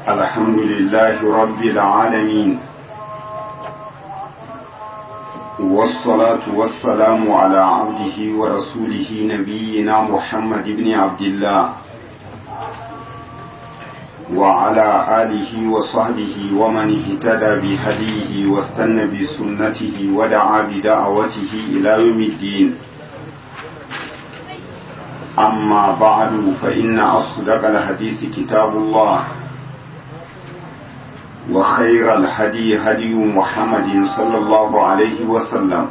الحمد لله رب العالمين والصلاة والسلام على عبده ورسوله نبينا محمد بن عبد الله وعلى آله وصحبه ومن اهتدى بهديه واستنى بسنته ودعا بدعوته إلى يوم الدين أما بعد فإن أصدق الحديث كتاب الله وخير الهدي هدي محمد صلى الله عليه وسلم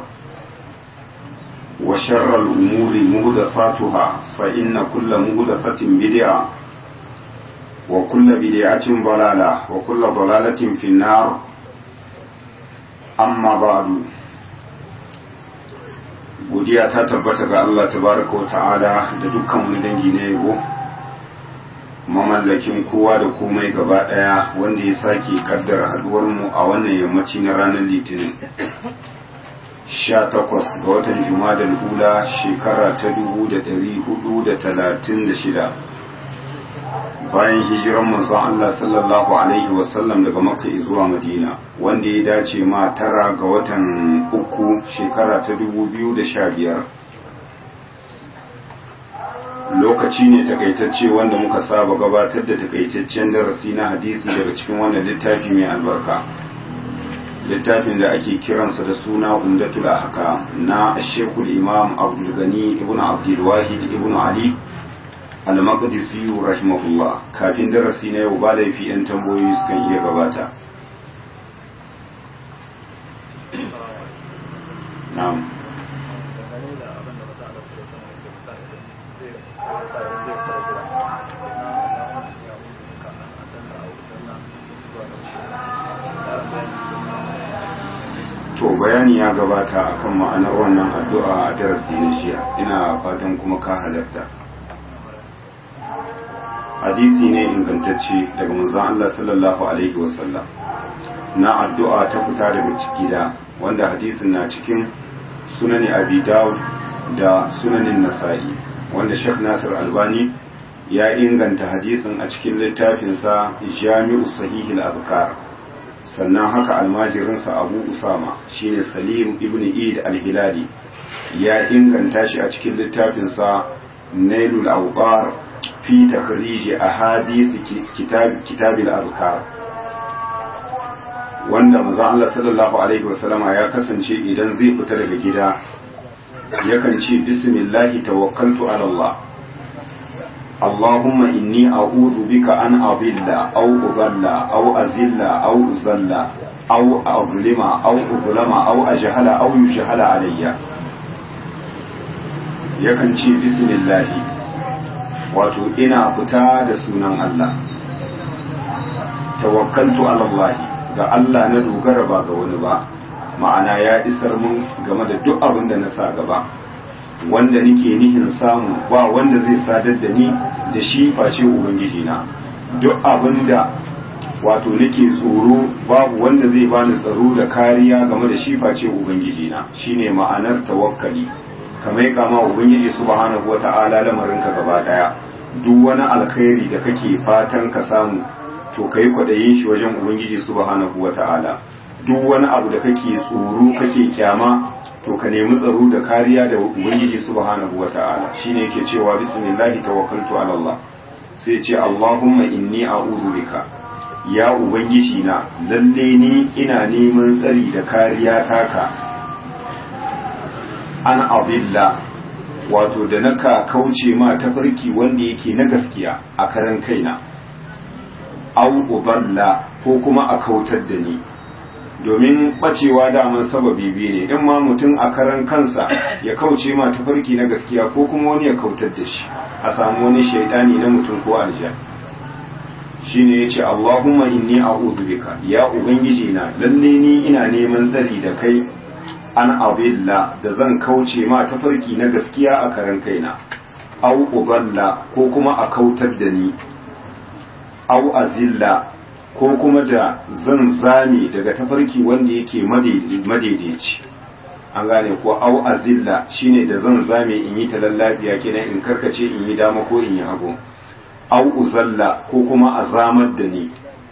وشر الأمور مهدفاتها فإن كل مهدفة بدعة وكل بدعة ضلالة وكل ضلالة في النار أما بعد godiya ta tabbata ga Allah tabaraka wa ta'ala da dukkan wani dangi na yabo mamallakin kowa da komai gaba daya wanda ya sake kaddara haduwar mu a wannan yammaci na ranar litinin 18 ga watan jumada ula shekara ta 1436 bayan hijiran manzon Allah sallallahu alaihi wasallam daga makka zuwa madina wanda ya dace ma tara ga watan uku shekara ta 2015 lokaci ne takaitacce wanda muka saba gabatar da takaitaccen darasi na hadisi daga cikin wannan littafi mai albarka littafin da ake kiransa da suna umdatul ahkam na shekul imam abdul gani ibn abdul wahid ibn ali al-maqdisi rahimahullah kafin darasi na yau ba laifi yan tambayoyi sukan iya gabata na'am to bayani ya gabata akan ma'anar wannan addu'a a darasi na jiya ina fatan kuma ka halarta hadisi ne ingantacce daga manzon Allah sallallahu alaihi wasallam na addu'a ta fita daga gida wanda hadisin na cikin sunani abi dawud da sunanin nasa'i wanda Sheikh Nasir Albani ya inganta hadisin a cikin littafinsa Jami'u Sahihil Azkar sannan haka almajirinsa Abu Usama shine Salim ibn Eid al-Hilali ya inganta shi a cikin littafinsa Nailul Awqar fi takhrij ahadith kitab kitab al-azkar wanda manzo Allah sallallahu alaihi wasallama ya kasance idan zai fita daga gida yakan ce bismillahi tawakkaltu ala Allah Allahumma inni a'udhu bika an adilla aw udalla aw azilla aw uzalla aw azlima aw uzlama aw ajhala aw yujhala alayya yakan ce bismillahi wato ina fita da sunan Allah tawakkaltu ala Allah ga Allah na dogara ba ga wani ba ma'ana ya isar mun game da duk abin da na sa gaba wanda nake nihin samu ba wanda zai sadar da ni da shi face ubangiji na duk abin da wato nake tsoro babu wanda zai bani tsaro da kariya game da shi face ubangiji na shine ma'anar tawakkali kamar kama ubangiji subhanahu wata'ala lamarin ka gaba daya duk wani alkhairi da kake fatan ka samu to kai kwadayin shi wajen ubangiji subhanahu wata'ala duk wani abu da kake tsoro kake kyama to ka nemi tsaro da kariya da ubangiji subhanahu wata'ala shine yake cewa bismillahi tawakkaltu ala Allah sai ce Allahumma inni a'udhu bika ya ubangiji na lalle ni ina neman tsari da kariya taka an abilla wato da naka kauce ma tafarki wanda yake na gaskiya a karan kaina au uballa ko kuma a kautar da ni domin bacewa daman sababi biyu ne in ma mutum a karan kansa ya kauce ma tafarki na gaskiya ko kuma wani ya kautar da shi a samu wani shaidani na mutum ko aljan shine yace Allahumma inni a'udhu bika ya ubangiji na lalle ni ina neman tsari da kai an abilla da zan kauce ma tafarki na gaskiya a karan kaina au uballa ko kuma a kautar da ni au azilla ko kuma da zan zame daga tafarki wanda yake madaidaici an gane ko au azilla shine da zan zame in yi talallabiya kenan in karkace in yi dama ko in yi hagu au uzalla ko kuma a zamar da ni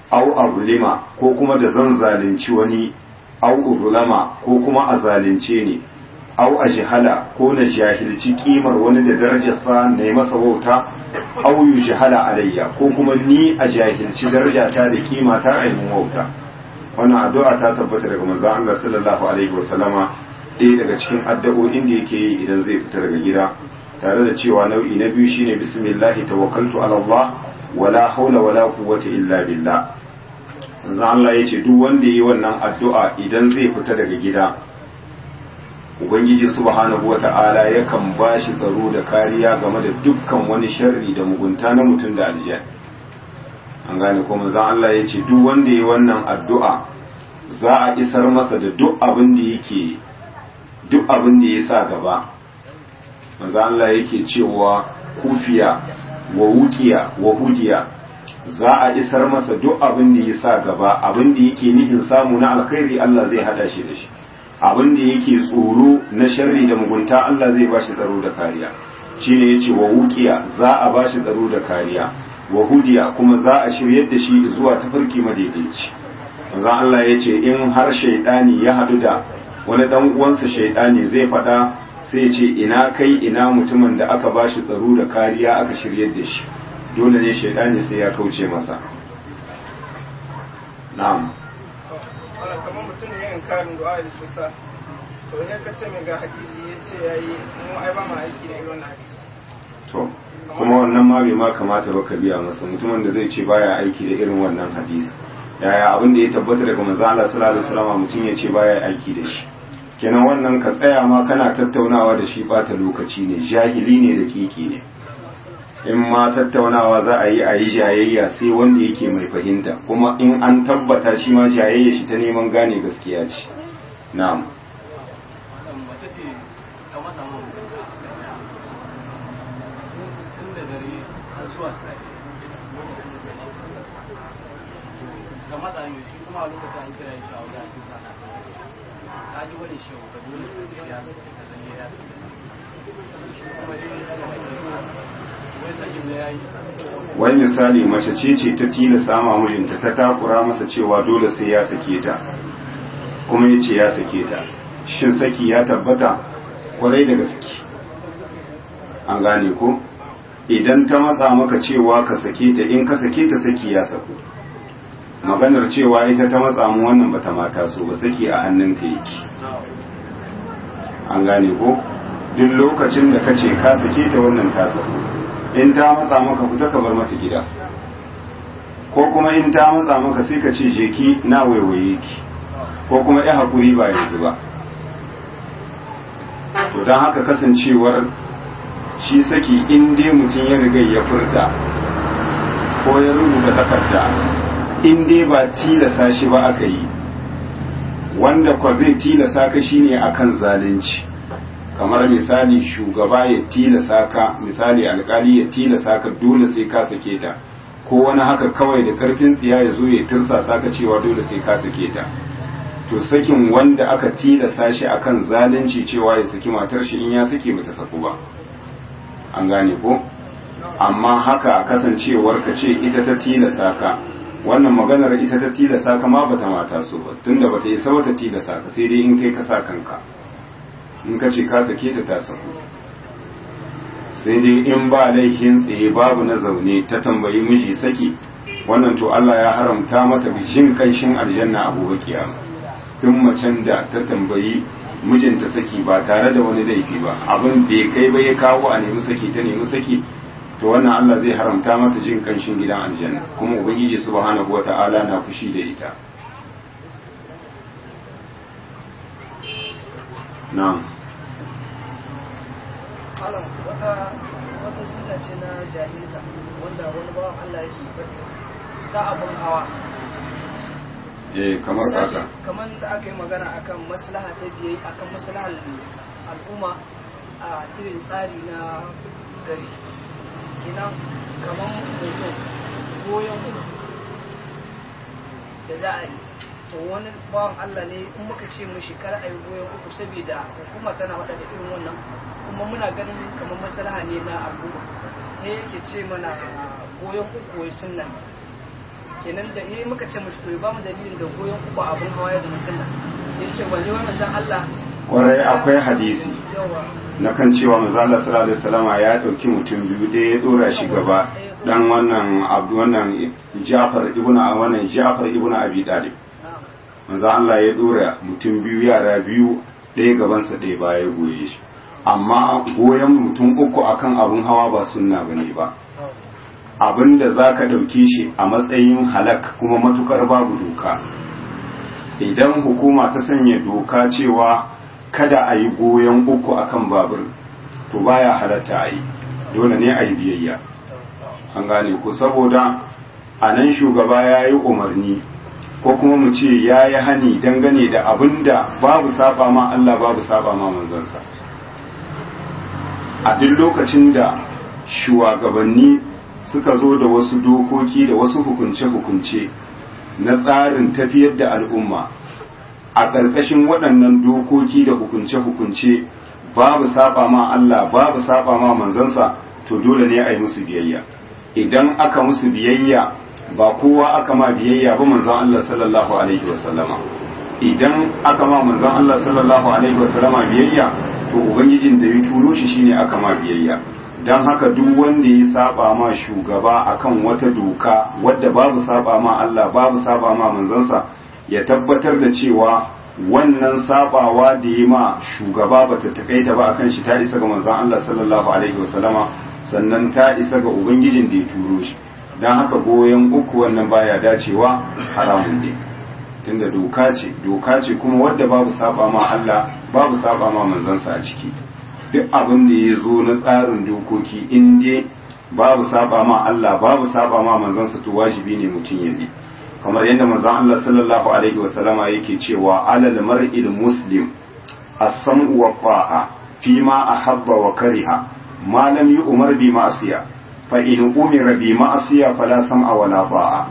au azlima ko kuma da zan zalunci wani au uzlama ko kuma a zalunce ni au ajhala ko na jahilci kimar wani da darajarsa na yi masa wauta au yujhala alayya ko kuma ni a jahilci darajata da kima ta ainihin wauta wannan addu'a ta tabbata daga manzon Allah sallallahu alaihi wasallama ɗaya daga cikin addu'o'in da yake yi idan zai fita daga gida tare da cewa nau'i na biyu shine bismillah tawakkaltu ala Allah wala haula wala quwwata illa billah manzon Allah yace duk wanda yi wannan addu'a idan zai fita daga gida ubangiji subhanahu wata'ala yakan bashi tsaro da kariya game da dukkan wani sharri da mugunta na mutum da aljiya an gane ko manzon Allah yace duk wanda yi wannan addu'a za a isar masa da duk abin da yake duk abin da ya sa gaba manzo Allah yake cewa kufiya wa wukiya wa hudiya za a isar masa duk abin da ya sa gaba abin da yake nihin samu na alkhairi Allah zai hada shi da shi abin da yake tsoro na sharri da mugunta Allah zai bashi tsaro da kariya shine yace wa wukiya za a bashi tsaro da kariya wa hudiya kuma za a shiryar da shi zuwa tafarki madaidaici manzo Allah yace in har shaydani ya hadu da wani dan uwansa shaydani zai faɗa sai ya ce ina kai ina mutumin da aka bashi tsaro da kariya aka shiryar da shi dole ne shaidani sai ya kauce masa na'am wannan kamar mutum ne yin karin du'a da suka to ne ka ce mai ga hadisi ya ce ya yi mu ai ba ma aiki da irin wannan hadisi to kuma wannan ma bai ma kamata ba ka biya masa mutumin da zai ce baya aiki da irin wannan hadisi yaya abin da ya tabbata daga manzo Allah sallallahu alaihi wasallam mutum ya ce baya aiki da shi kenan wannan ka tsaya ma kana tattaunawa da shi bata lokaci ne jahili ne da kiki ne in ma tattaunawa za a yi a yi jayayya sai wanda yake mai fahimta kuma in an tabbata shi ma jayayya shi ta neman gane gaskiya ce na'am kamar da shi kuma a lokacin an kira shi a wajen ake sana ka ji wani shi ka dole sai ya sake ka zane ya sake kuma dai wai sakin da ya yi wani misali mace ce ce ta tilasa ma mijinta ta takura masa cewa dole sai ya sake ta kuma ya ce ya sake ta shin saki ya tabbata kwarai da gaske an gane ko idan ta matsa maka cewa ka sake ta in ka sake ta saki ya saku maganar cewa ita ta matsa mu wannan bata mata so ba saki a hannunka yake an gane ko duk lokacin da kace ka sake ta wannan ta saku in ta matsa maka fita ka bar mata gida ko kuma in ta matsa maka sai ka ce je ki na waiwaye ki ko kuma ya hakuri ba yanzu ba to don haka kasancewar shi saki in dai mutum ya riga ya furta ko ya rubuta takarda in dai ba tilasa shi ba aka yi wanda kwa zai tilasa ka shine akan zalunci kamar misali shugaba ya tilasa ka misali alkali ya tilasa ka dole sai ka sake ta ko wani haka kawai da karfin tsiya ya zo ya tirsasa ka cewa dole sai ka sake ta to sakin wanda aka tilasa shi akan zalunci cewa ya saki matar shi in ya sake bata saku ba an gane ko amma haka kasancewar ka ce ita ta tilasa ka wannan maganar ita ta tilasa ka ma bata mata so ba tunda bata yi sabata tilasa ka sai dai in kai ka sa kanka in ka ce ka sake ta ta saku sai dai in ba laifin tsaye babu na zaune ta tambayi miji saki wannan to Allah ya haramta mata jin kanshin aljanna a gobe kiyama tun macen da ta tambayi mijinta saki ba tare da wani laifi ba abin bai kai ba ya kawo a nemi saki ta nemi saki to wannan Allah zai haramta mata jin kanshin gidan aljanna kuma ubangiji subhanahu wata'ala na fushi da ita na'am malam wata wata suna ce na jahilta wanda wani bawan Allah yake faɗi ta abun hawa eh kamar haka kamar da aka yi magana akan maslaha ta biye akan maslahar al'umma a irin tsari na gari kenan kamar hoto goyon da za a yi to wani bawan Allah ne in muka ce mu shekara a yi goyon uku saboda hukuma tana faɗa da irin wannan kuma muna ganin kamar maslaha ne na al'umma ne yake ce mana goyon uku wai sunna kenan da eh muka ce mushi to ya bamu dalilin da goyon uku abun hawa ya zama sunna ya ce wani wannan dan Allah kwarai akwai hadisi yawa na kan cewa manzo Allah sallallahu alaihi wasallama ya dauki mutum biyu da ya dora shi gaba dan wannan abdu wannan Ja'far ibn wannan Ja'far ibn Abi Talib na'am manzo Allah ya dora mutum biyu yara biyu ɗaya gabansa ɗaya baya ya goye shi amma goyon mutum uku akan abun hawa ba sunna bane ba abin da za ka ɗauke shi a matsayin halak kuma matukar babu doka idan hukuma ta sanya doka cewa kada a yi goyon uku akan babur to baya halatta a yi dole ne a yi biyayya an gane ku saboda a nan shugaba ya yi umarni ko kuma mu ce ya yi hani dangane da abin da babu saba ma Allah babu saba ma manzansa a duk lokacin da shugabanni suka zo da wasu dokoki da wasu hukunce-hukunce na tsarin tafiyar da al'umma a ƙarƙashin waɗannan dokoki da hukunce-hukunce babu saba ma Allah babu saba ma manzansa to dole ne a yi musu biyayya idan aka musu biyayya ba kowa aka ma biyayya ba manzan Allah sallallahu alaihi wasallama idan aka ma manzan Allah sallallahu alaihi wasallama biyayya to ubangijin da ya turo shi shine aka ma biyayya don haka duk wanda ya saba ma shugaba akan wata doka wadda babu saba ma Allah babu saba ma manzansa ya tabbatar da cewa wannan sabawa da ya ma shugaba bata takaita ba akan shi ta isa ga manzon Allah sallallahu alaihi wasallama sannan ta isa ga ubangijin da ya turo shi don haka goyon uku wannan baya dacewa haramun ne tunda doka ce doka ce kuma wadda babu saba ma Allah babu saba ma manzansa a ciki duk abin da ya zo na tsarin dokoki in dai babu saba ma Allah babu saba ma manzansa to wajibi ne mutum ya bi kamar yadda manzon Allah sallallahu alaihi wasallama yake cewa alal mar'il muslim as-sam'u wa ta'a fi ma ahabba wa kariha ma lam yu'mar bi ma'siya fa in umira bi ma'siya fala sam'a wa la ta'a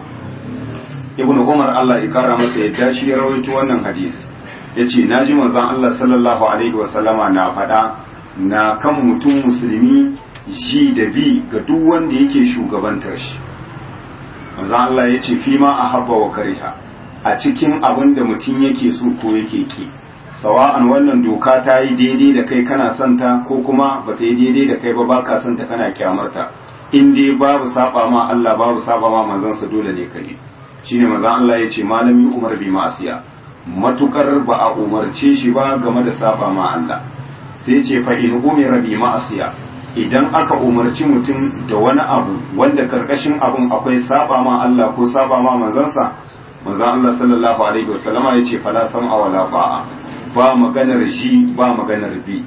ibnu umar Allah ya kara masa yadda shi ya rawaito wannan hadisi yace naji manzon Allah sallallahu alaihi wasallama na faɗa na kan mutum musulmi ji da bi ga duk wanda yake shugabantar shi manzon Allah ya ce fi ma a habba wa kariha a cikin abin da mutum yake so ko yake ki sawa'an wannan doka ta yi daidai da kai kana son ta ko kuma ba ta yi daidai da kai ba baka son ta kana kyamarta in dai babu saba ma Allah babu saba ma manzansa dole ne kai shine manzon Allah ya ce malami Umar bi ma'asiya matukar ba a umarce shi ba game da saba ma Allah sai ce fa in umira bi ma'asiya idan aka umarci mutum da wani abu wanda karkashin abun akwai saba ma Allah ko saba ma manzansa manzon Allah sallallahu alaihi wasallama yace fala sam'a wala ba'a ba maganar shi ba maganar bi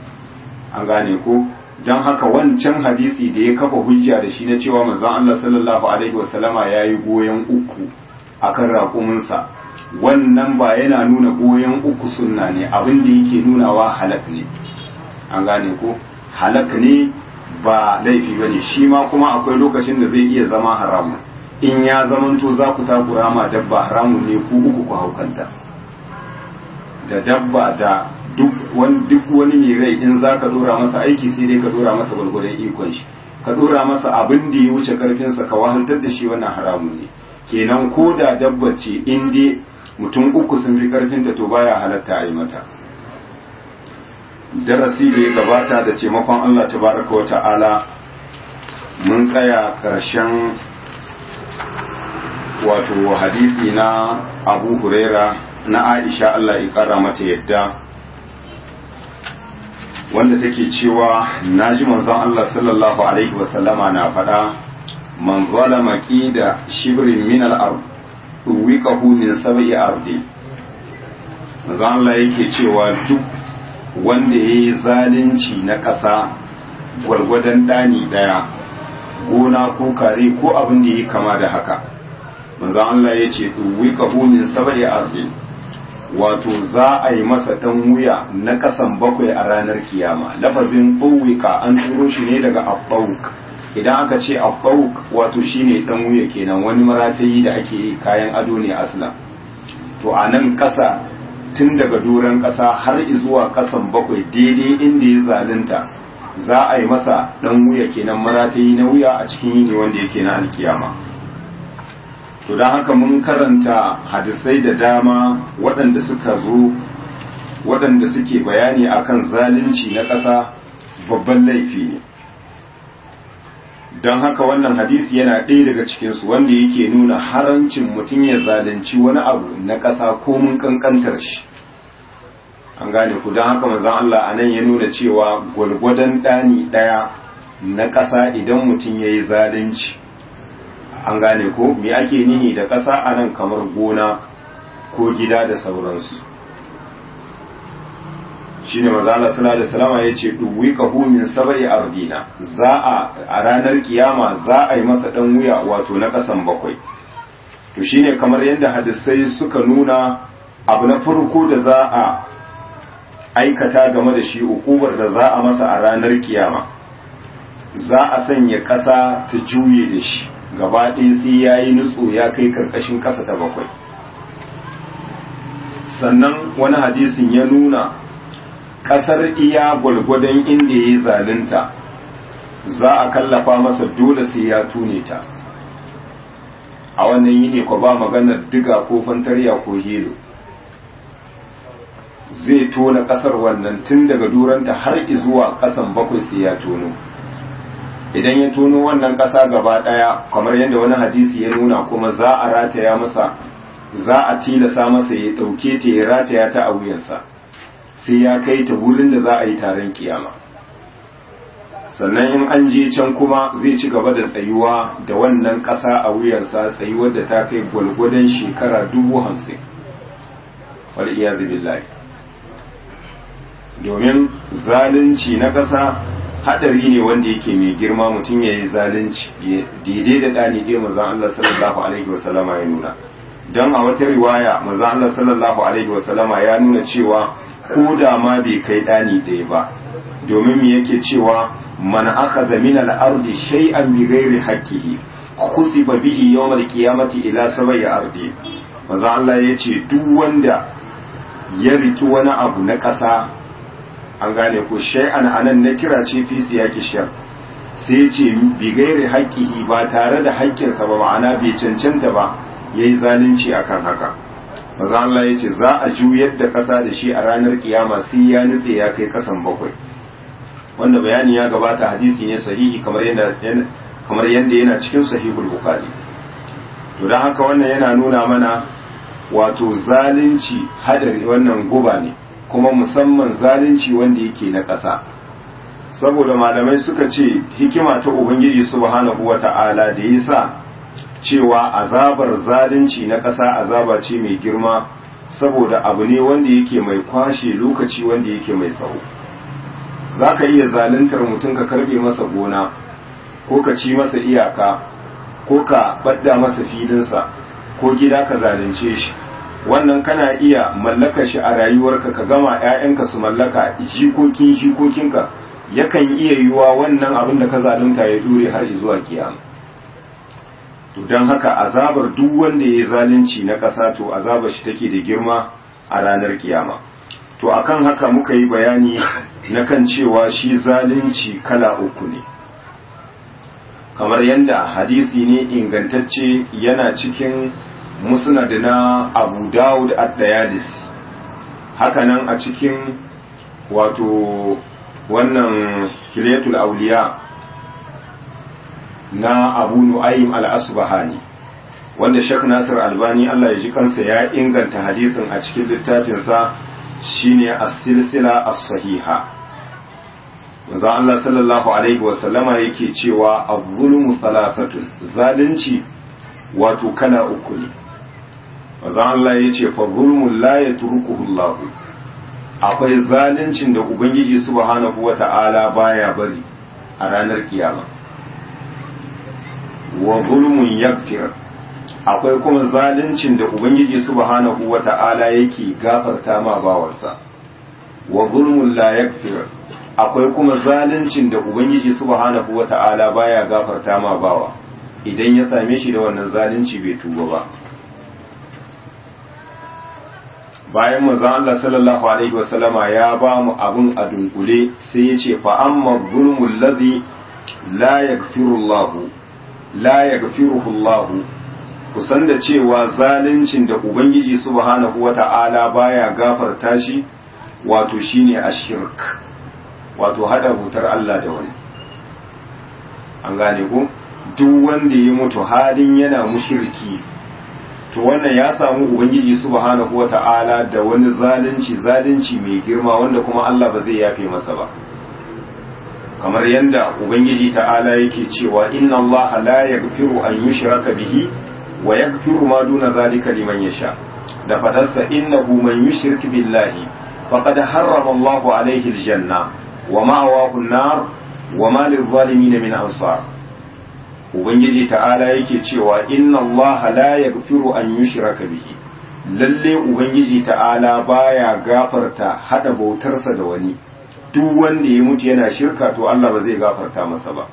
an gane ko dan haka wancan hadisi da ya kafa hujja da shi na cewa manzon Allah sallallahu alaihi wasallama yayi goyen uku akan raƙuminsa wannan ba yana nuna goyon uku sunna ne abin da yake nunawa halak ne an gane ko halak ne ba laifi bane shi ma kuma akwai lokacin da zai iya zama haramun in ya zamanto za ku takura ma dabba haramun ne ku uku ku haukanta da dabba da duk wani duk wani mai rai in za ka dora masa aiki sai dai ka dora masa gwargwadon ikon shi ka dora masa abin da ya wuce karfinsa ka wahantar da shi wannan haramun ne kenan ko da dabba ce in dai mutum uku sun fi karfinta to baya halatta a yi mata darasi da ya gabata da taimakon Allah tabaraka wa ta'ala mun tsaya ƙarshen wato hadisi na abu huraira na aisha Allah ya ƙara mata yadda wanda take cewa naji manzon Allah sallallahu alaihi wasallama na faɗa man zalama qida shibrin min al-ard uwikahu min sab'i ardi manzon Allah yake cewa duk wanda yayi zalunci na ƙasa gwargwadon ɗani ɗaya gona ko kare ko abin da yi kama da haka manzon Allah ya ce uwikahu min sab'i ardi wato za a yi masa ɗan wuya na ƙasan bakwai a ranar kiyama lafazin ɓuwika an turo shi ne daga abbauk idan aka ce abbauk wato shine ɗan wuya kenan wani maratayi da ake yi kayan ado ne asla to a nan ƙasa tun daga doron ƙasa har zuwa ƙasan bakwai daidai inda ya zalunta za a yi masa ɗan wuya kenan maratayi na wuya a cikin yini wanda yake na alkiyama to don haka mun karanta hadisai da dama waɗanda suka zo waɗanda suke bayani akan zalunci na ƙasa babban laifi ne don haka wannan hadisi yana ɗaya daga cikinsu wanda yake nuna harancin mutum ya zalunci wani abu na ƙasa ko mun ƙanƙantar shi an gane ku don haka manzon Allah a nan ya nuna cewa gwalgwadon ɗani ɗaya na ƙasa idan mutum ya yi zalunci an gane ko me ake nihi da ƙasa a nan kamar gona ko gida da sauransu shi ne maza Allah sallallahu alaihi wasallam ya ce duwi kahu min sab'i ardina za a a ranar kiyama za a yi masa dan wuya wato na kasan bakwai to shine kamar yadda hadisai suka nuna abu na farko da za a aikata game da shi ukubar da za a masa a ranar kiyama za a sanya ƙasa ta juye da shi gaba ɗaya sai ya yi nutso ya kai karkashin ƙasa ta bakwai sannan wani hadisin ya nuna ƙasar iya gwalgwadon inda ya yi zalunta za a kallafa masa dole sai ya tune ta a wannan yini ko ba maganar diga ko fantarya ko helo zai tona ƙasar wannan tun daga duranta har zuwa ƙasan bakwai sai ya tono idan ya tono wannan ƙasa gaba ɗaya kamar yadda wani hadisi ya nuna kuma za a rataya masa za a tilasa masa ya ɗauke ta ya rataya ta a wuyansa sai ya kai ta wurin da za a yi taron kiyama sannan in an je can kuma zai ci gaba da tsayuwa da wannan ƙasa a wuyansa tsayuwar da ta kai gwalgwadon shekara dubu hamsin wal iyazu billahi domin zalunci na ƙasa hadari ne wanda yake mai girma mutum ya yi zalunci daidai da ɗani ɗaya mazan Allah sallallahu alaihi wasallama ya nuna don a wata riwaya mazan Allah sallallahu alaihi wasallama ya nuna cewa ko da ma bai kai ɗani ɗaya ba domin me yake cewa man akhadha min al-ardi shay'an bi ghairi haqqihi khusifa bihi yawm al-qiyamati ila sab'i ardi mazan Allah yace duk wanda ya riki wani abu na ƙasa an gane ko shay'an anan na kira ce fi siyaki shar sai ce bi gairi haƙƙihi ba tare da haƙƙinsa ba ma'ana bai cancanta ba yayi zalunci akan haka maza Allah ya ce za a juyar da ƙasa da shi a ranar kiyama sai ya nutse ya kai ƙasan bakwai wanda bayani ya gabata hadisi ne sahihi kamar yadda kamar yadda yana cikin sahihul bukhari to dan haka wannan yana nuna mana wato zalunci hadari wannan guba ne kuma musamman zalunci wanda yake na ƙasa saboda malamai suka ce hikima ta ubangiji subhanahu wata'ala da yasa cewa azabar zalunci na ƙasa azaba ce mai girma saboda abu ne wanda yake mai kwashe lokaci wanda yake mai tsawo za ka iya zaluntar mutum ka karbe masa gona ko ka ci masa iyaka ko ka badda masa filinsa ko gida ka zalunce shi wannan kana iya mallaka shi a rayuwarka ka gama 'ya'yanka su mallaka jikokin jikokinka yakan iya yiwa wannan abin da ka zalunta ya dure har zuwa kiyama to don haka azabar duk wanda ya zalunci na ƙasa to azabar shi take da girma a ranar kiyama to akan haka muka yi bayani na kan cewa shi zalunci kala uku ne kamar yadda hadisi ne ingantacce yana cikin musnad na abu dawud ad-dayalis hakanan a cikin wato wannan hilatul auliya na abu nu'aym al-asbahani wanda Sheikh Nasir Albani Allah ya ji kansa ya inganta hadisin a cikin littafinsa shine as-silsila as-sahiha manzo Allah sallallahu alaihi wa sallama yake cewa az-zulmu thalathatun zalunci wato kala uku ne manzo Allah yace fa zulmun la yatrukuhu Allah akwai zaluncin da ubangiji subhanahu wata'ala baya bari a ranar kiyama wa zulmun yaghfir akwai kuma zaluncin da ubangiji subhanahu wata'ala yake gafarta ma bawarsa wa zulmun la yaghfir akwai kuma zaluncin da ubangiji subhanahu wata'ala baya gafarta ma bawa idan ya same shi da wannan zalunci bai tuba ba bayan manzon Allah sallallahu alaihi wasallama ya ba mu abun a dunkule sai ya ce fa amma zulmul ladhi la yaghfiru Allah la yaghfiruhu Allah kusan da cewa zaluncin da ubangiji subhanahu wata'ala baya gafarta shi wato shine ashirk wato hada hutar Allah da wani an gane ko duk wanda ya mutu halin yana mushirki to wannan ya samu ubangiji subhanahu wata'ala da wani zalunci zalunci mai girma wanda kuma Allah ba zai yafe masa ba kamar yadda ubangiji ta'ala yake cewa inna Allah la yaghfiru an yushraka bihi wa yaghfiru ma duna zalika liman yasha da fadarsa innahu man yushrik billahi faqad harrama Allah alayhi aljanna wa ma'awahu an-nar wa ma lil-zalimin min ansar ubangiji ta'ala yake cewa inna allaha la yaghfiru an yushraka bihi lalle ubangiji ta'ala baya gafarta hada bautarsa da wani duk wanda ya mutu yana shirka to Allah ba zai gafarta masa ba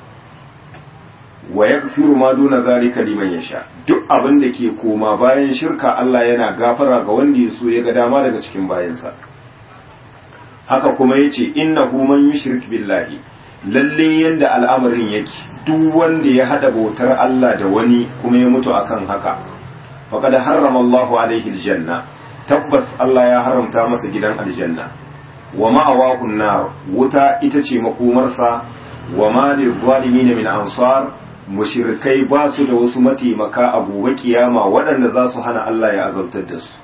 wa yaghfiru ma duna zalika liman yasha duk abin da ke koma bayan shirka Allah yana gafara ga wanda ya so ya ga dama daga cikin bayansa haka kuma yace innahu man yushrik billahi lalle yanda al'amarin yake duk wanda ya hada bautar Allah da wani kuma ya mutu akan haka faqad harrama Allahu alaihi aljanna tabbas Allah ya haramta masa gidan aljanna wa ma'awahu nar wuta ita ce makomarsa wa ma lizalimin min ansar mushrikai ba su da wasu mataimaka a gobe kiyama waɗanda za su hana Allah ya azabtar da su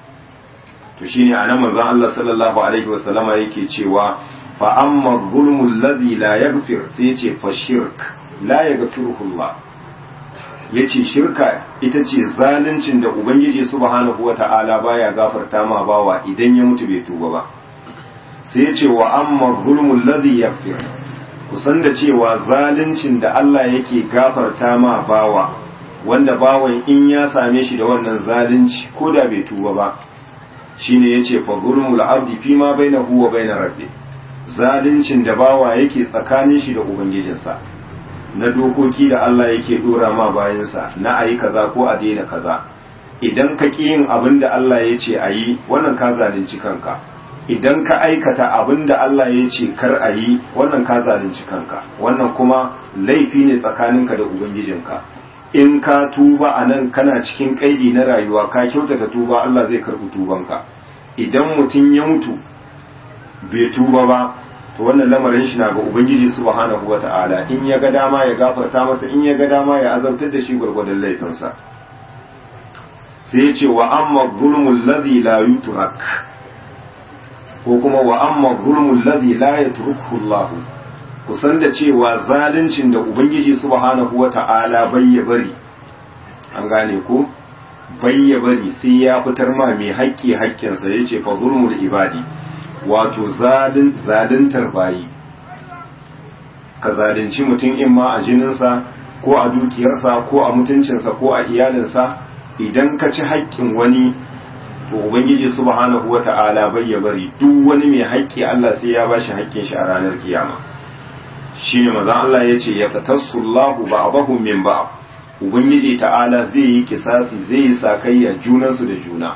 to shine anan manzon Allah sallallahu alaihi wasallama yake cewa fa amma zulmul ladhi la yaghfir sai yace fa shirk la yaghfiruhu Allah yace shirka ita ce zaluncin da ubangiji subhanahu wata'ala baya gafarta ma bawa idan ya mutu bai tuba ba sai yace wa amma zulmul ladhi yaghfir kusan da cewa zaluncin da Allah yake gafarta ma bawa wanda bawan in ya same shi da wannan zalunci ko da bai tuba ba shine yace fa zulmul abdi fima bainahu wa bainar rabbih zaluncin da bawa yake tsakanin shi da ubangijinsa na dokoki da Allah yake dora ma bayansa na ayi kaza ko a daina kaza idan ka ƙi yin abin da Allah ya ce a yi wannan ka zalunci kanka idan ka aikata abin da Allah ya ce kar a yi wannan ka zalunci kanka wannan kuma laifi ne tsakaninka da ubangijinka in ka tuba a nan kana cikin kaidi na rayuwa ka kyautata tuba Allah zai karɓi tubanka idan mutum ya mutu bai tuba ba to wannan lamarin shi na ga ubangiji subhanahu wata'ala in ya ga dama ya gafarta masa in ya ga dama ya azabtar da shi gwargwadon laifinsa sai ya ce wa amma zulmul ladhi la yutrak ko kuma wa amma zulmul ladhi la yatruku Allah kusan da cewa zaluncin da ubangiji subhanahu wata'ala bai ya bari an gane ko bai ya bari sai ya fitar ma mai haƙƙi haƙƙinsa yace fa zulmul ibadi wato zaluntar bayi ka zalunci mutum in ma a jininsa ko a dukiyarsa ko a mutuncinsa ko a iyalinsa idan ka ci haƙƙin wani to ubangiji subhanahu wata'ala bai ya bari duk wani mai haƙƙi Allah sai ya bashi haƙƙin shi a ranar kiyama shine manzon Allah yace ya qatassullahu ba'dahu min ba'd ubangiji ta'ala zai yi kisasi zai yi sakayya junansu da juna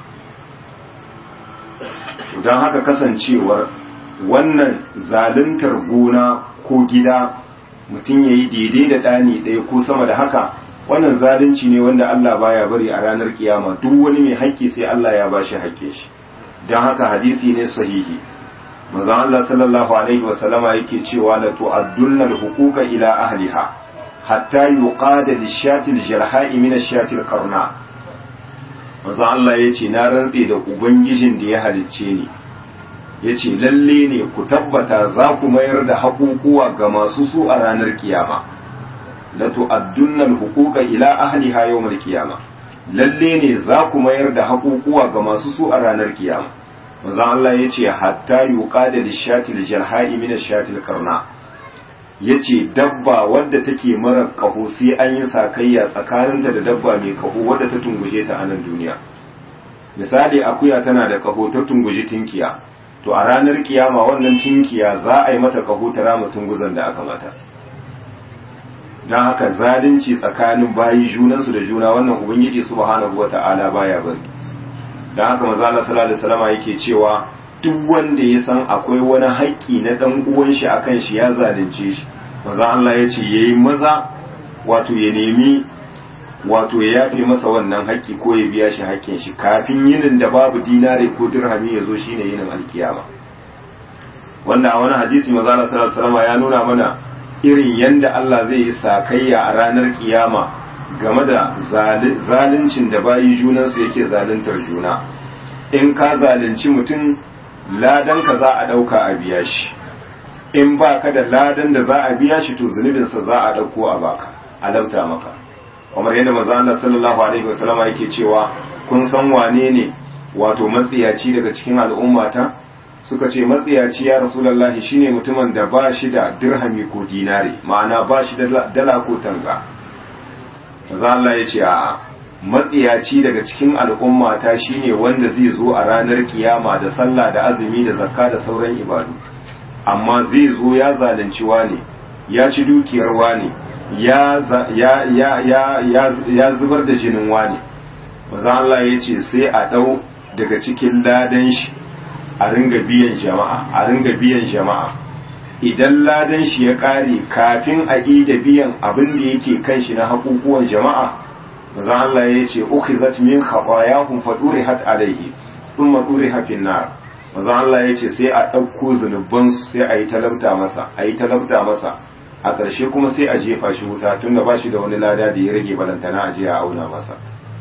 don haka kasancewar wannan zaluntar gona ko gida mutum ya yi daidai da ɗani ɗaya ko sama da haka wannan zalunci ne wanda Allah baya bari a ranar kiyama duk wani mai haƙƙi sai Allah ya ba shi haƙƙin shi don haka hadisi ne sahihi manzon Allah sallallahu alaihi wasallama yake cewa la tu'addunna al-huquqa ila ahliha hatta yuqada lish-shati al-jarha'i min ash-shati al-qarna manzon Allah yace na rantse da ubangijin da ya halicce ni yace lalle ne ku tabbata za ku mayar da haƙuƙuwa ga masu su a ranar kiyama la tu'addunna al-huquqa ila ahliha yawm al-qiyama lalle ne za ku mayar da haƙuƙuwa ga masu su a ranar kiyama manzon Allah yace hatta yuqada lish-shati al-jarha'i min ash-shati al-qarna yace dabba wadda take mara kaho sai an yi sakayya tsakaninta da dabba mai kaho wadda ta tunguje ta a nan duniya misali akuya tana da kaho ta tunguji tinkiya to a ranar kiyama wannan tinkiya za a yi mata kaho ta rama tunguzan da aka mata don haka zalunci tsakanin bayi junansu da juna wannan ubangiji subhanahu wata'ala baya bari don haka maza Allah sallallahu alaihi wasallam yake cewa duk wanda ya san akwai wani haƙƙi na ɗan uwan shi akan shi ya zalunce shi maza Allah ya ce yayi maza wato ya nemi wato ya yafe masa wannan haƙƙi ko ya biya shi haƙƙin shi kafin yinin da babu dinare ko dirhami ya zo shine yinin alkiyama wanda a wani hadisi manzo Allah sallallahu alaihi wasallam ya nuna mana irin yanda Allah zai yi sakayya a ranar kiyama game da zaluncin da bayi junansu yake zaluntar juna in ka zalunci mutum ladan ka za a ɗauka a biya shi in ba ka da ladan da za a biya shi to zunubinsa za a ɗauko a baka a lauta maka kamar yadda manzo Allah sallallahu alaihi wasallam yake cewa kun san wane ne wato matsiyaci daga cikin al'ummata suka ce matsiyaci ya rasulullahi shine mutumin da ba shi da dirhami ko dinari ma'ana ba shi da dala ko tanga manzo Allah ya ce a'a matsiyaci daga cikin al'ummata shine wanda zai zo a ranar kiyama da sallah da azumi da zakka da sauran ibadu amma zai zo ya zalunci wane ya ci dukiyar wane ya ya ya ya ya zubar da jinin wane manzo Allah ya ce sai a dau daga cikin ladan shi a ringa biyan jama'a a ringa biyan jama'a idan ladan shi ya kare kafin a da biyan abin da yake kan shi na haƙuƙuwan jama'a manzon Allah ya ce ukhizat min khatayahum fa durihat alayhi thumma duriha fi nar manzon Allah ya ce sai a ɗauko zunuban su sai a yi talabta masa a yi talabta masa a ƙarshe kuma sai a jefa shi wuta tunda ba shi da wani lada da ya rage balantana a je a auna masa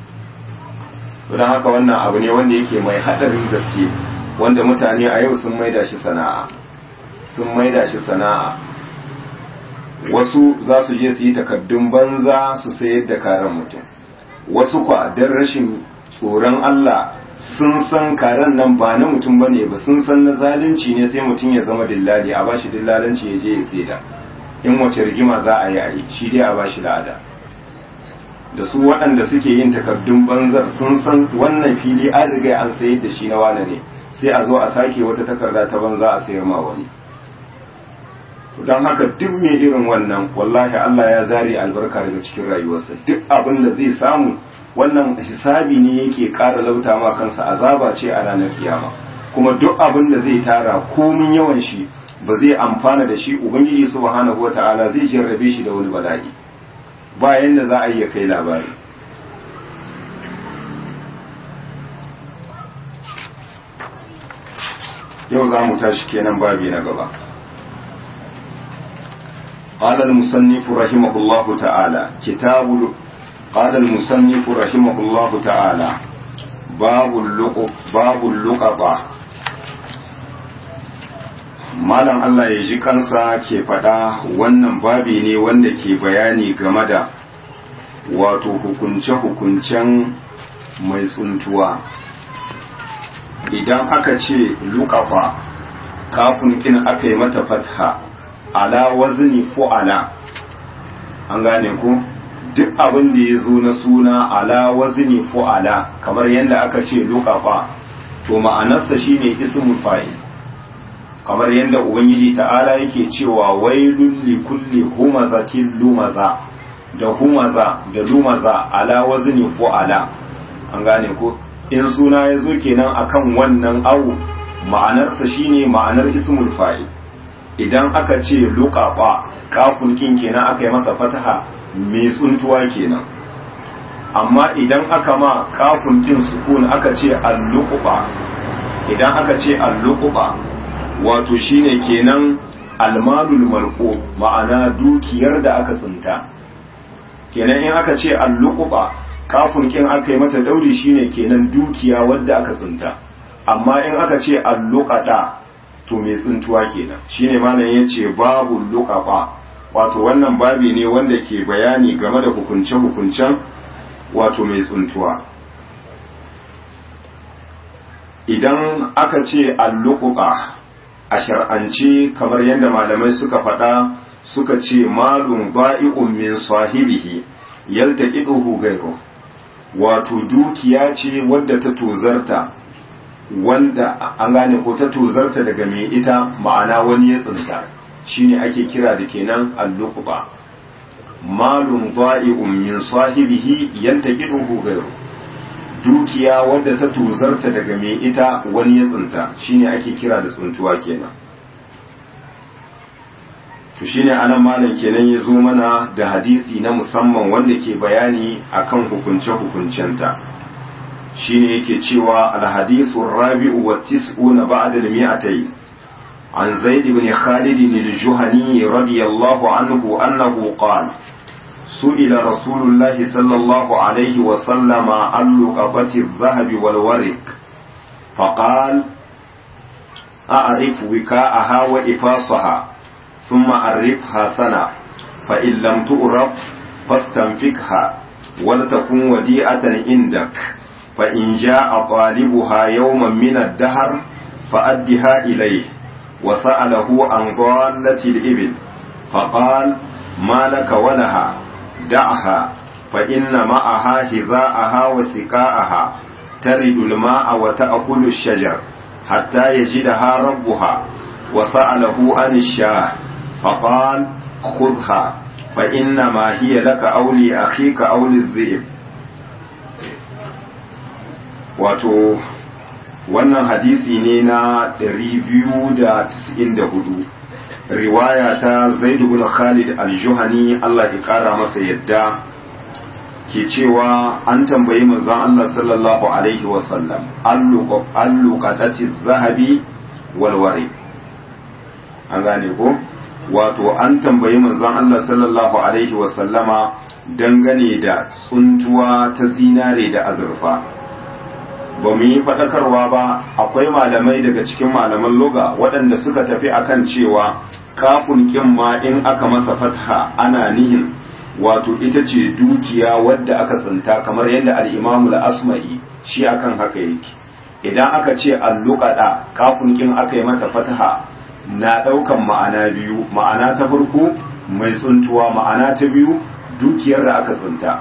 don haka wannan abu ne wanda yake mai haɗarin gaske wanda mutane a yau sun maida shi sana'a sun maida shi sana'a wasu za su je su yi takaddun banza su sayar da karen mutum wasu kwa don rashin tsoron Allah sun san karen nan ba na mutum bane ba sun san na zalunci ne sai mutum ya zama dillali a bashi dillalanci ya je ya saida in wace rigima za a yi a yi shi dai a bashi la'ada da su waɗanda suke yin takardun banzar sun san wannan fili an riga an sayar da shi na wane ne sai a zo a sake wata takarda ta banza a sayar ma wani don haka duk mai irin wannan wallahi Allah ya zare albarka daga cikin rayuwarsa duk abin da zai samu wannan hisabi ne yake ƙara lauta ma kansa azaba ce a ranar kiyama kuma duk abin da zai tara komin yawan shi ba zai amfana da shi ubangiji subhanahu wata'ala zai jarrabe shi da wani bala'i ba yanda za a iya kai labari yau za mu tashi kenan babi na gaba قال المصنف رحمه الله تعالى كتاب قال المصنف رحمه الله تعالى باب اللقب باب اللقبة malam Allah ya ji kansa ke faɗa wannan babi ne wanda ke bayani game da wato hukunce-hukuncen mai tsuntuwa idan aka ce lukafa kafin kin aka yi mata fatha ala wazni fu'ala an gane ku duk abin da ya zo na suna ala wazni fu'ala kamar yadda aka ce lukafa to ma'anarsa shine ismul fa'il kamar yadda ubangiji ta'ala yake cewa wailul li kulli humazatin lumaza da humaza da lumaza ala wazni fu'ala an gane ku in suna ya zo kenan akan wannan awu ma'anarsa shine ma'anar ismul fa'il idan aka ce luqaba kafun kin kenan aka yi masa fataha mai tsuntuwa kenan amma idan aka ma kafun kin sukun aka ce al-luqba idan aka ce al-luqba wato shine kenan almalul marqu ma'ana dukiyar da aka tsinta kenan in aka ce al-luqba kafun kin aka yi mata dauri shine kenan dukiya wadda aka tsinta amma in aka ce al-luqada to mai tsintuwa kenan shine malam yace babu luqaba wato wannan babi ne wanda ke bayani game da hukunce hukuncen wato mai tsintuwa idan aka ce al-luqaba a shar'ance kamar yadda malamai suka faɗa suka ce malum ba'i'un min sahibihi yaltaqiduhu ghayru wato dukiya ce wadda ta tozarta wanda an gane ko ta tozarta daga mai ita ma'ana wani ya tsinta shine ake kira da kenan al-luqba malum da'i'un min sahibihi yantaqiduhu ghayru dukiya wadda ta tozarta daga mai ita wani ya tsinta shine ake kira da tsuntuwa kenan to to shine anan malam kenan ya zo mana da hadisi na musamman wanda ke bayani akan hukunce-hukuncenta shine yake cewa alhadisu rabi'u wa tis'una ba'da al-mi'atayn an zaid ibn khalid al-juhani radiyallahu anhu annahu qala سئل رسول الله صلى الله عليه وسلم عن لقبة الذهب والورق فقال أعرف وكاءها وإفاصها ثم أعرفها سنة فإن لم تعرف فاستنفكها ولتكن وديئة عندك فإن جاء طالبها يوما من الدهر فأدها إليه وسأله عن ضالة الإبل فقال ما لك ولها دعها فإن معها هذاءها وسقاءها ترد الماء وتأكل الشجر حتى يجدها ربها وسأله عن الشاه فقال خذها فإنما هي لك أو لأخيك أو للذئب wato wannan hadisi ne na 294 riwaya ta zaid ibn khalid al-juhani Allah ya kara masa yadda ke cewa an tambayi manzon Allah sallallahu alaihi wa sallam allu qadati zahabi wal wari an gane ko wato an tambayi manzon Allah sallallahu alaihi wa sallama dangane da tsuntuwa ta zinare da azurfa ba mu yi faɗakarwa ba akwai malamai daga cikin malaman loga waɗanda suka tafi akan cewa kafin kin ma in aka masa fatha ana nihin wato ita ce dukiya wadda aka tsinta kamar yadda al'imamu asma'i shi akan haka yake idan aka ce alluƙaɗa kafin kin aka yi mata fatha na ɗaukan ma'ana biyu ma'ana ta farko mai tsuntuwa ma'ana ta biyu dukiyar da aka tsinta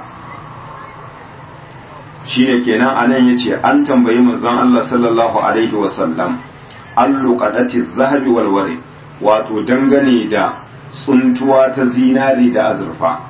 shi ne kenan anan ya ce an tambayi manzon Allah sallallahu alaihi wasallam alluƙaɗati zahabi walware wato dangane da tsuntuwa ta zinari da azurfa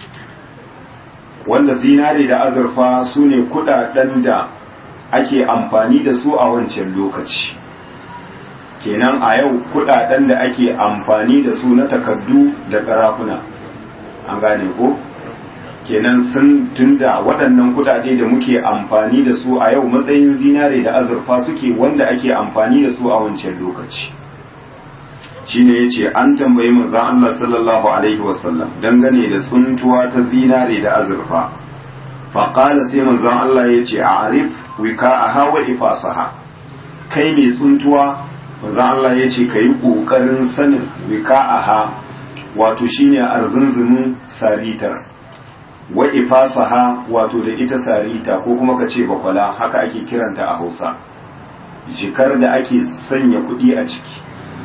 wanda zinari da azurfa su ne kudaden da ake amfani da su a wancan lokaci kenan a yau kudaden da ake amfani da su na takardu da karafuna an gane ko kenan sun tunda waɗannan kudade da muke amfani da su a yau matsayin zinare da azurfa suke wanda ake amfani da su a wancan lokaci shine yace an tambayi manzon Allah sallallahu alaihi wasallam dangane da tsuntuwa ta zinare da azurfa fa qala sai manzon Allah yace a'rif wika'aha wa ifasaha kai mai tsuntuwa manzon Allah yace kai kokarin sanin wika'aha wato shine arzunzumin saritar wa ifasaha wato da ita sarita ko kuma ka ce bakwala haka ake kiranta a Hausa jikar da ake sanya kuɗi a ciki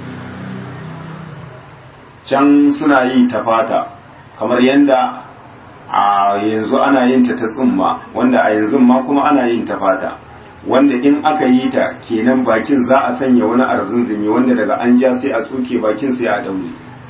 can suna yi ta fata kamar yadda a yanzu ana yin ta ta tsumma wanda a yanzu ma kuma ana yin ta fata wanda in aka yi ta kenan bakin za a sanya wani arzunzumi wanda daga an ja sai a tsoke bakin sai a daure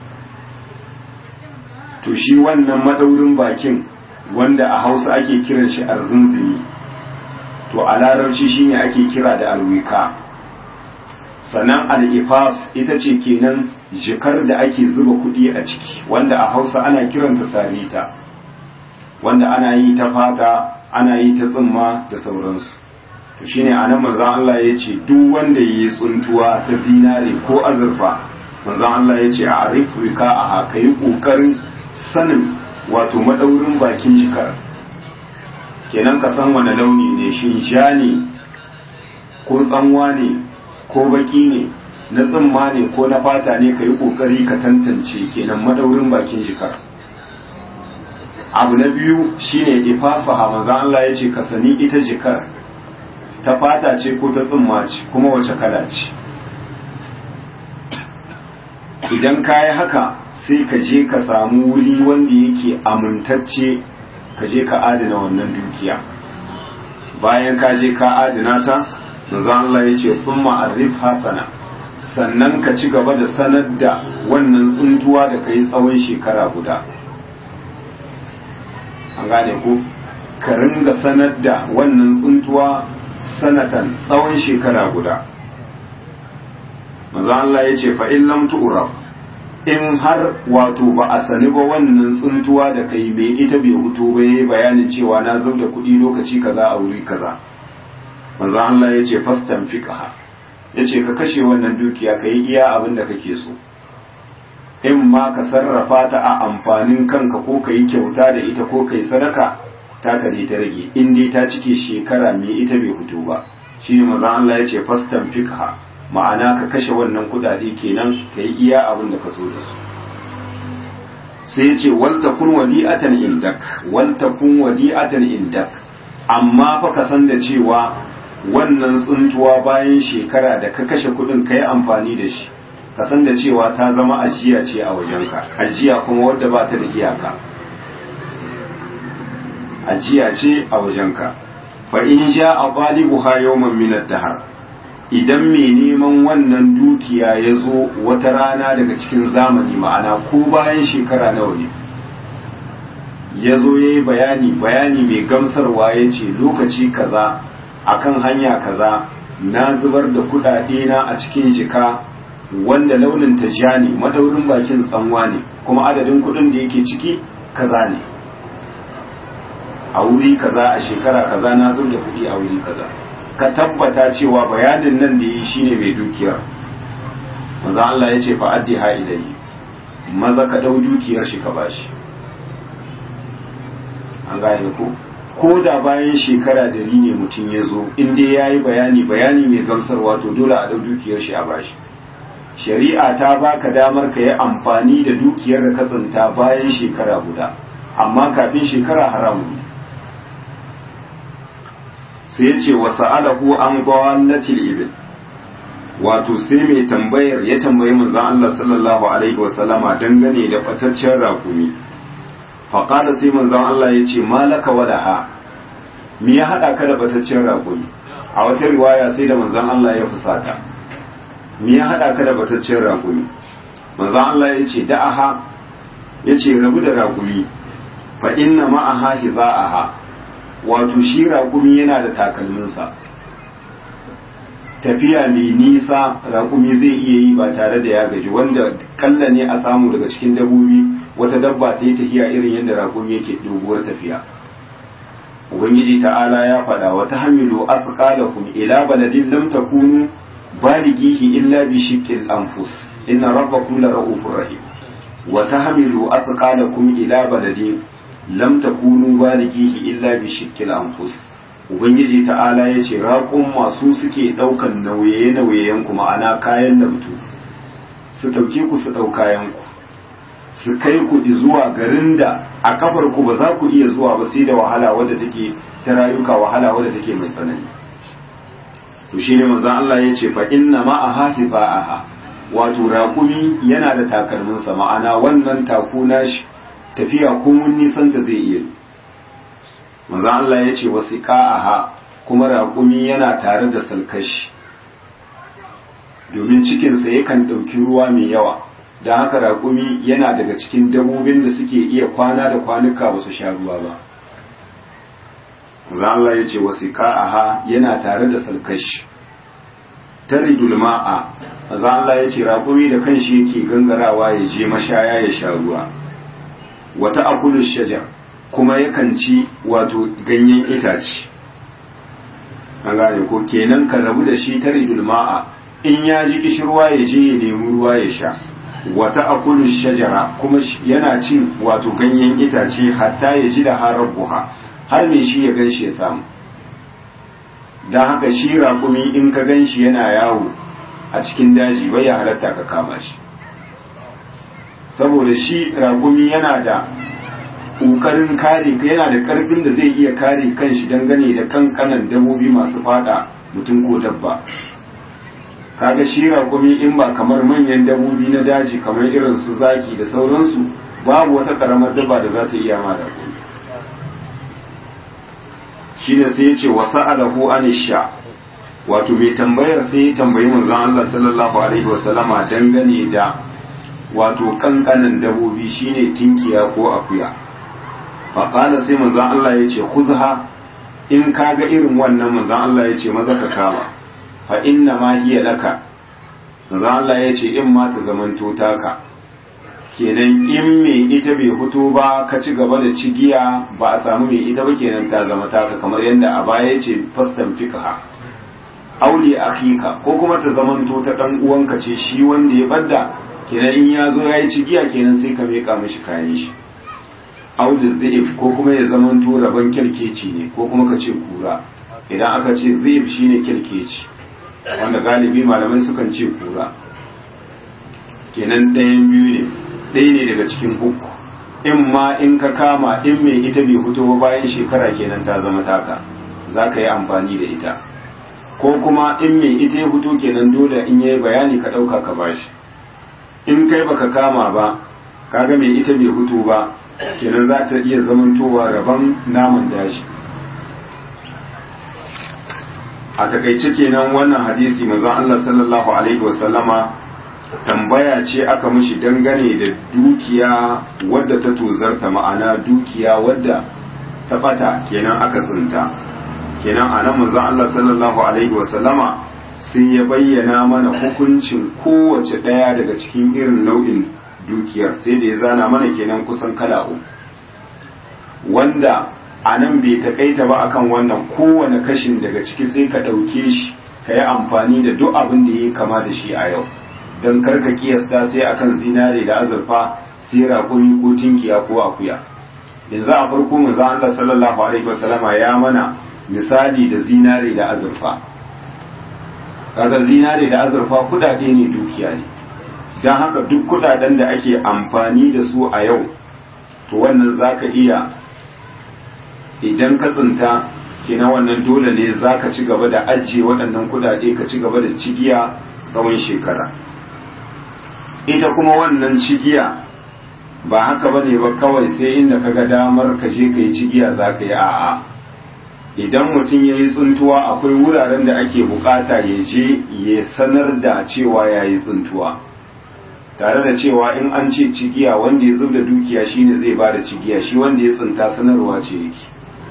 to shi wannan madaurin bakin wanda a hausa ake kiran shi arzunzumi to a larabci shine ake kira da alwika sannan al'ifas ita ce kenan jikar da ake zuba kuɗi a ciki wanda a hausa ana kiranta sarita wanda ana yi ta fata ana yi ta tsimma da sauransu to shine anan manzon Allah ya ce duk wanda yi tsuntuwa ta zinare ko azurfa manzon Allah ya ce a arifu ka a haka yi ƙoƙarin sanin wato madaurin bakin jikar kenan ka san wani launi ne shin ja ne ko tsanwa ne ko baki ne na tsimma ne ko na fata ne ka yi kokari ka tantance kenan madaurin bakin jikar abu na biyu shine ifasaha manzon Allah ya ce ka sani ita jikar ta fata ce ko ta tsimma ce kuma wace kala ce idan ka yi haka sai ka je ka samu wuri wanda yake amintacce ka je ka adana wannan dukiya bayan ka je ka adana ta manzo Allah ya ce thumma arif hasana sannan ka ci gaba da sanar da wannan tsuntuwa da kai tsawon shekara guda an gane ko ka ringa sanar da wannan tsuntuwa sanatan tsawon shekara guda manzo Allah ya ce fa in lam tu'raf in har wato ba a sani ba wannan tsuntuwa da kai mai ita bai hutu ba yayi bayanin cewa na zau da kuɗi lokaci kaza a wuri kaza manzo Allah ya ce fastan fiqha ya ce ka kashe wannan dukiya ka yi iya abin da kake so in ma ka sarrafa ta a amfanin kanka ko ka yi kyauta da ita ko ka yi sadaka ta kare ta rage in dai ta cike shekara mai ita bai fito ba shi ne maza Allah ya ce fastan fikha ma'ana ka kashe wannan kudade kenan ka yi iya abin da ka so da su sai ya ce walta kun wadi'atan indak walta kun wadi'atan indak amma fa ka san da cewa wannan tsuntuwa bayan shekara da ka kashe kudin ka yi amfani da shi ka san da cewa ta zama ajiya ce a wajenka ajiya kuma wadda ba ta da iyaka ajiya ce a wajenka fa in sha a galibu ha yawman min dahar idan mai neman wannan dukiya ya zo wata rana daga cikin zamani ma'ana ko bayan shekara nawa ne ya zo ya yi bayani bayani mai gamsarwa ya ce lokaci kaza akan hanya kaza na zubar da kudade na a cikin jika wanda launin ta ja ne madaurin bakin tsanwa ne kuma adadin kudin da yake ciki kaza ne a wuri kaza a shekara kaza na zubar da kudi a wuri kaza ka tabbata cewa bayanin nan da yi shine mai dukiyar maza Allah ya ce fa addi ha ilayhi maza ka dau dukiyar shi ka bashi an gane ko ko da bayan shekara dari ne mutum ya zo in dai ya yi bayani bayani mai gamsarwa to dole a ɗau dukiyar shi a bashi shari'a ta baka damar ka yi amfani da dukiyar da ka tsinta bayan shekara guda amma kafin shekara haramun ne sai ya ce wa sa'alahu an gwallatil ibil wato sai mai tambayar ya tambayi manzon Allah sallallahu alaihi wasallama dangane da bataccen rakumi faƙada sai manzon Allah ya ce malaka wadaha me ya haɗa ka da bataccen raƙumi a wata riwaya sai da manzon Allah ya fusata me ya haɗa ka da bataccen raƙumi manzon Allah ya ce da'aha ya ce rabu da raƙumi fa inna ma'aha hiza'aha wato shi raƙumi yana da takalminsa tafiya mai nisa raƙumi zai iya yi ba tare da ya gaji wanda kalla ne a samu daga cikin dabbobi wata dabba ta yi tafiya irin yadda raƙumi yake doguwar tafiya ubangiji ta'ala ya faɗa wata hamilu asqalakum ila baladin lam takunu balighihi illa bi shiqqil anfus inna rabbakum la ra'ufur rahim wa tahmilu asqalakum ila baladin lam takunu balighihi illa bi shiqqil anfus ubangiji ta'ala ya ce raƙun masu suke ɗaukan nauye-nauyeyen ku ma'ana kayan lamtu su ɗauke ku su ɗau kayan ku su kai ku zuwa garin da a kafar ku ba za ku iya zuwa ba sai da wahala wadda take ta rayuka wahala wadda take mai tsanani to shine manzon Allah ya ce fa inna ma aha wato raƙumi yana da takalminsa ma'ana wannan taku nashi tafiya ko mun nisan ta zai iya manzon Allah ya ce wasiqa'aha kuma raƙumi yana tare da salkashi domin cikinsa yakan ɗauki ruwa mai yawa don haka raƙumi yana daga cikin dabobin da suke iya kwana da kwanuka ba su sha ruwa ba za Allah ya ce wasu ka'aha yana tare da salkashi taridul ma'a za Allah ya ce raƙumi da kanshi yake gangarawa ya je mashaya ya sha ruwa wata akulu shajar kuma yakan ci wato ganyen itace an gane ko kenan ka rabu da shi taridul ma'a in ya ji kishirwa ya je ya nemi ruwa ya sha wata akulu shajara kuma yana cin wato ganyen itace hatta ya ji da harar buha har mai shi ya gan shi ya samu don haka shi raƙumi in ka gan shi yana yawo a cikin daji bai ya halatta ka kama shi saboda shi raƙumi yana da ƙoƙarin kare yana da ƙarfin da zai iya kare kanshi dangane da kankanan dabobi masu fada mutum ko dabba kaga shi raƙumi in ba kamar manyan dabobi na daji kamar irin su zaki da sauransu babu wata ƙaramar dabba da za ta iya ma raƙumi shi ne sai ya ce wa sa'alahu anisha wato mai tambayar sai ya tambayi manzon Allah sallallahu alaihi wa sallama dangane da wato kankanan dabobi shine tinkiya ko akuya fa qala sai manzon Allah ya ce khuzha in kaga irin wannan manzon Allah ya ce maza ka kama fa inna ma hiya laka manzon Allah ya ce in ma ta zamanto taka kenan in mai ita bai fito ba ka ci gaba da cigiya ba a samu mai ita ba kenan ta zama taka kamar yadda a baya ce fastan fiqha auli akika ko kuma ta zamanto ta dan uwanka ce shi wanda ya badda kenan in ya zo ya yi cigiya kenan sai ka meka mishi kayan shi audi zaif ko kuma ya zamanto rabon kirkeci ne ko kuma ka ce kura idan aka ce zaif shine kirkeci wanda galibi malamai sukan ce kura kenan ɗayan biyu ne ɗaya ne daga cikin uku in ma in ka kama in mai ita bai fito ba bayan shekara kenan ta zama taka za ka yi amfani da ita ko kuma in mai ita ya fito kenan dole in yayi bayani ka ɗauka ka bashi in kai baka kama ba kaga mai ita bai fito ba kenan za ta iya zamantowa rabon naman daji a takaice kenan wannan hadisi manzon Allah sallallahu alaihi wasallama tambaya ce aka mishi dangane da dukiya wadda ta tozarta ma'ana dukiya wadda ta bata kenan aka tsinta kenan a nan manzon Allah sallallahu alaihi wasallama sai ya bayyana mana hukuncin kowace ɗaya daga cikin irin nau'in dukiyar sai da ya zana mana kenan kusan kala uku wanda a nan bai taƙaita ba akan wannan kowane kashin daga ciki sai ka ɗauke shi ka yi amfani da duk abin da ya kama da shi a yau don karka kiyasta sai akan zinare da azurfa sai raƙumi ko tinkiya ko akuya yanzu a farko manzo Allah sallallahu alaihi wasallama ya mana misali da zinare da azurfa kaga zinare da azurfa kudade ne dukiya ne don haka duk kudaden da ake amfani da su a yau to wannan zaka iya idan ka tsinta kina wannan dole ne zaka ci gaba da ajiye waɗannan kudade ka ci gaba da cigiya tsawon shekara ita kuma wannan cigiya ba haka bane ba kawai sai inda kaga damar ka je ka yi cigiya zaka yi a'a idan mutum ya yi tsuntuwa akwai wuraren da ake bukata ya je ya sanar da cewa ya yi tsuntuwa tare da cewa in an ce cigiya wanda ya zub da dukiya shine zai ba da cigiya shi wanda ya tsinta sanarwa ce yake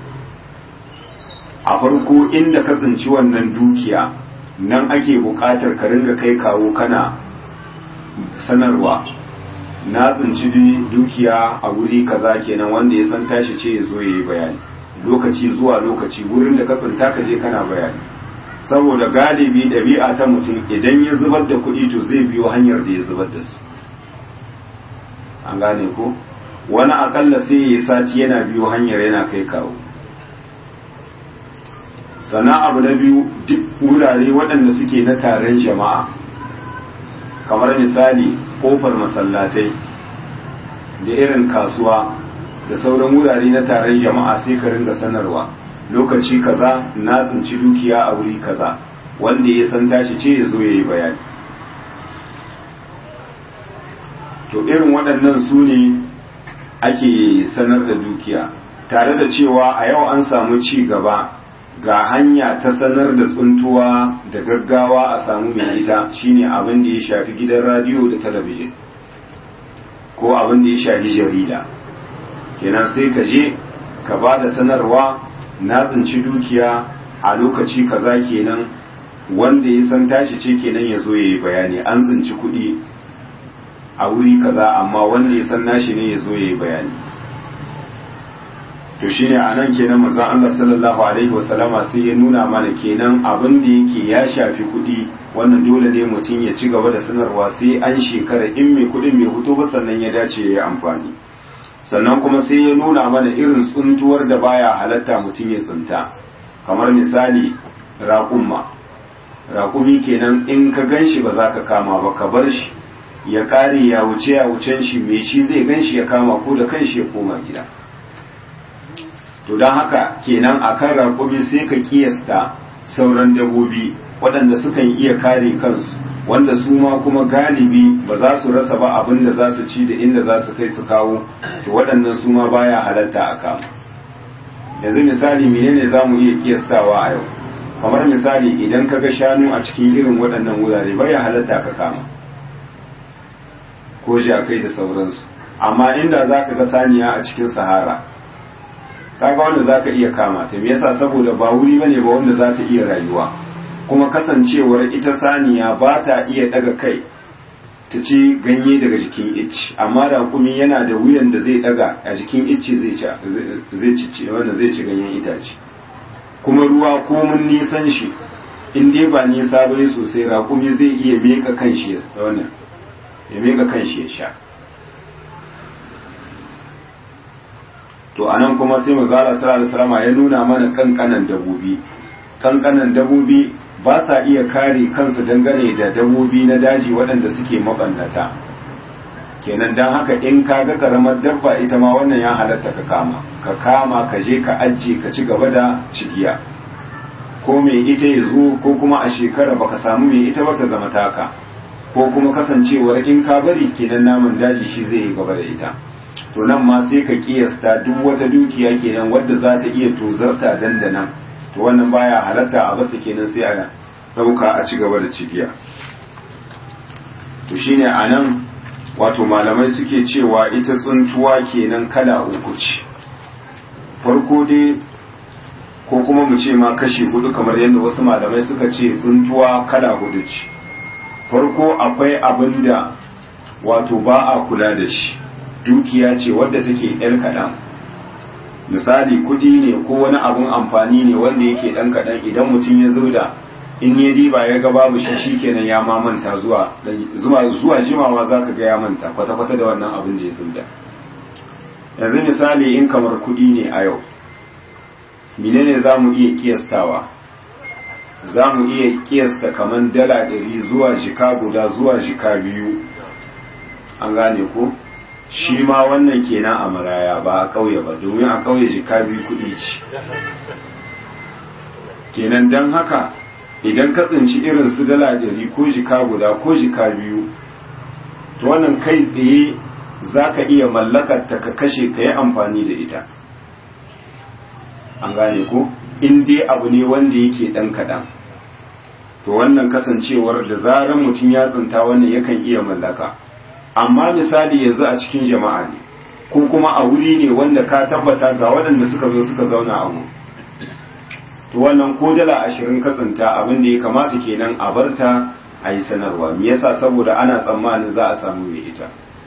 a farko inda ka tsinci wannan dukiya nan ake bukatar ka ringa kai kawo kana sanarwa na tsinci dukiya a wuri kaza kenan wanda ya san tashi ce ya zo ya yi bayani lokaci zuwa lokaci wurin da ka tsinta ka je kana bayani saboda galibi ɗabi'a ta mutum idan ya zubar da kuɗi to zai biyo hanyar da ya zubar da su an gane ko wani akalla sai ya yi sati yana biyo hanyar yana kai kawo sannan abu na biyu duk wurare waɗanda suke na taron jama'a kamar misali ƙofar masallatai da irin kasuwa da sauran wurare na taron jama'a sai ka ringa sanarwa lokaci kaza na tsinci dukiya a wuri kaza wanda ya san tashi ce ya zo ya yi bayani to irin waɗannan su ne ake sanar da dukiya tare da cewa a yau an samu ci gaba ga hanya ta sanar da tsuntuwa da gaggawa a samu mai ita shine abin da ya shafi gidan radiyo da talabijin ko abin da ya shafi jarida kenan sai ka je ka ba da sanarwa na tsinci dukiya a lokaci kaza kenan wanda ya san tashi ce kenan ya zo ya yi bayani an tsinci kuɗi a wuri kaza amma wanda ya san nashi ne ya zo ya yi bayani to shine a nan kenan manzon Allah sallallahu alaihi wasallama sai ya nuna mana kenan abin da yake ya shafi kuɗi wannan dole ne mutum ya ci gaba da sanarwa sai an shekara in mai kuɗin mai hutu ba sannan ya dace ya yi amfani sannan kuma sai ya nuna mana irin tsuntuwar da baya halatta mutum ya tsinta kamar misali raƙumma raƙumi kenan in ka gan shi ba za ka kama ba ka bar shi ya ƙare ya wuce ya wucen shi mai shi zai gan shi ya kama ko da kan shi ya koma gida to don haka kenan a kan raƙumi sai ka kiyasta sauran dabobi waɗanda sukan iya kare kansu wanda su ma kuma galibi ba za su rasa ba abin da za su ci da inda za su kai su kawo to waɗannan su ma baya halatta a kama yanzu misali menene za mu iya kiyastawa a yau kamar misali idan ka ga shanu a cikin irin waɗannan wurare baya halatta ka kama ko jakai da sauransu amma inda za ka ga saniya a cikin sahara kaga wanda za ka iya kama ta me yasa saboda ba wuri bane ba wanda za ta iya rayuwa kuma kasancewar ita saniya ba ta iya daga kai ta ci ganye daga jikin icci amma raƙumi yana da wuyan da zai daga a jikin icci zai ci wanda zai ci ganyen itace kuma ruwa komun nisan shi in dai ba nisa bai sosai raƙumi zai iya meka kanshi ya wannan ya meka kanshi ya sha to anan kuma sai manzo Allah sallallahu alaihi ya nuna mana kankanan dabobi kankanan dabobi ba sa iya kare kansu dangane da dabobi na daji waɗanda suke mabannata kenan dan haka in ka ga karamar dabba ita ma wannan ya halatta ka kama ka kama ka je ka ajiye ka ci gaba da cigiya ko mai ita ya zo ko kuma a shekara baka samu mai ita ba ta zama taka ko kuma kasancewar in ka bari kenan naman daji shi zai yi gaba da ita to nan ma sai ka kiyasta duk wata dukiya kenan wadda za ta iya tozarta dandanan to wannan baya halatta a bata kenan sai a dauka a ci gaba da cigiya to shine anan wato malamai suke cewa ita tsuntuwa kenan kala uku ce farko dai ko kuma mu ce ma kashi hudu kamar yadda wasu malamai suka ce tsuntuwa kala hudu ce farko akwai abin da wato ba a kula da shi dukiya ce wadda take yar kaɗan misali kuɗi ne ko wani abun amfani ne wanda yake ɗan kaɗan idan mutum ya zo da in ya diba ya ga babu shi shikenan ya ma manta zuwa zuwa zuwa jimawa zaka ga ya manta kwata kwata da wannan abin da ya zubda yanzu misali in kamar kuɗi ne a yau menene za mu iya kiyastawa za mu iya kiyasta kamar dala ɗari zuwa jika guda zuwa jika biyu an gane ko shi ma wannan kenan a maraya ba a ƙauye ba domin a ƙauye jika biyu kuɗi ce kenan don haka idan ka tsinci irin su dala ɗari ko jika guda ko jika biyu to wannan kai tsaye za ka iya mallakar ta ka kashe ka yi amfani da ita an gane ko in dai abu ne wanda yake ɗan kaɗan to wannan kasancewar da zarar mutum ya tsinta wannan yakan iya mallaka amma misali yanzu a cikin jama'a ne ko kuma a wuri ne wanda ka tabbata ga waɗanda suka zo suka zauna a wuri to wannan ko dala ashirin ka tsinta abin da ya kamata kenan a barta a yi sanarwa me yasa saboda ana tsammanin za a samu mai ita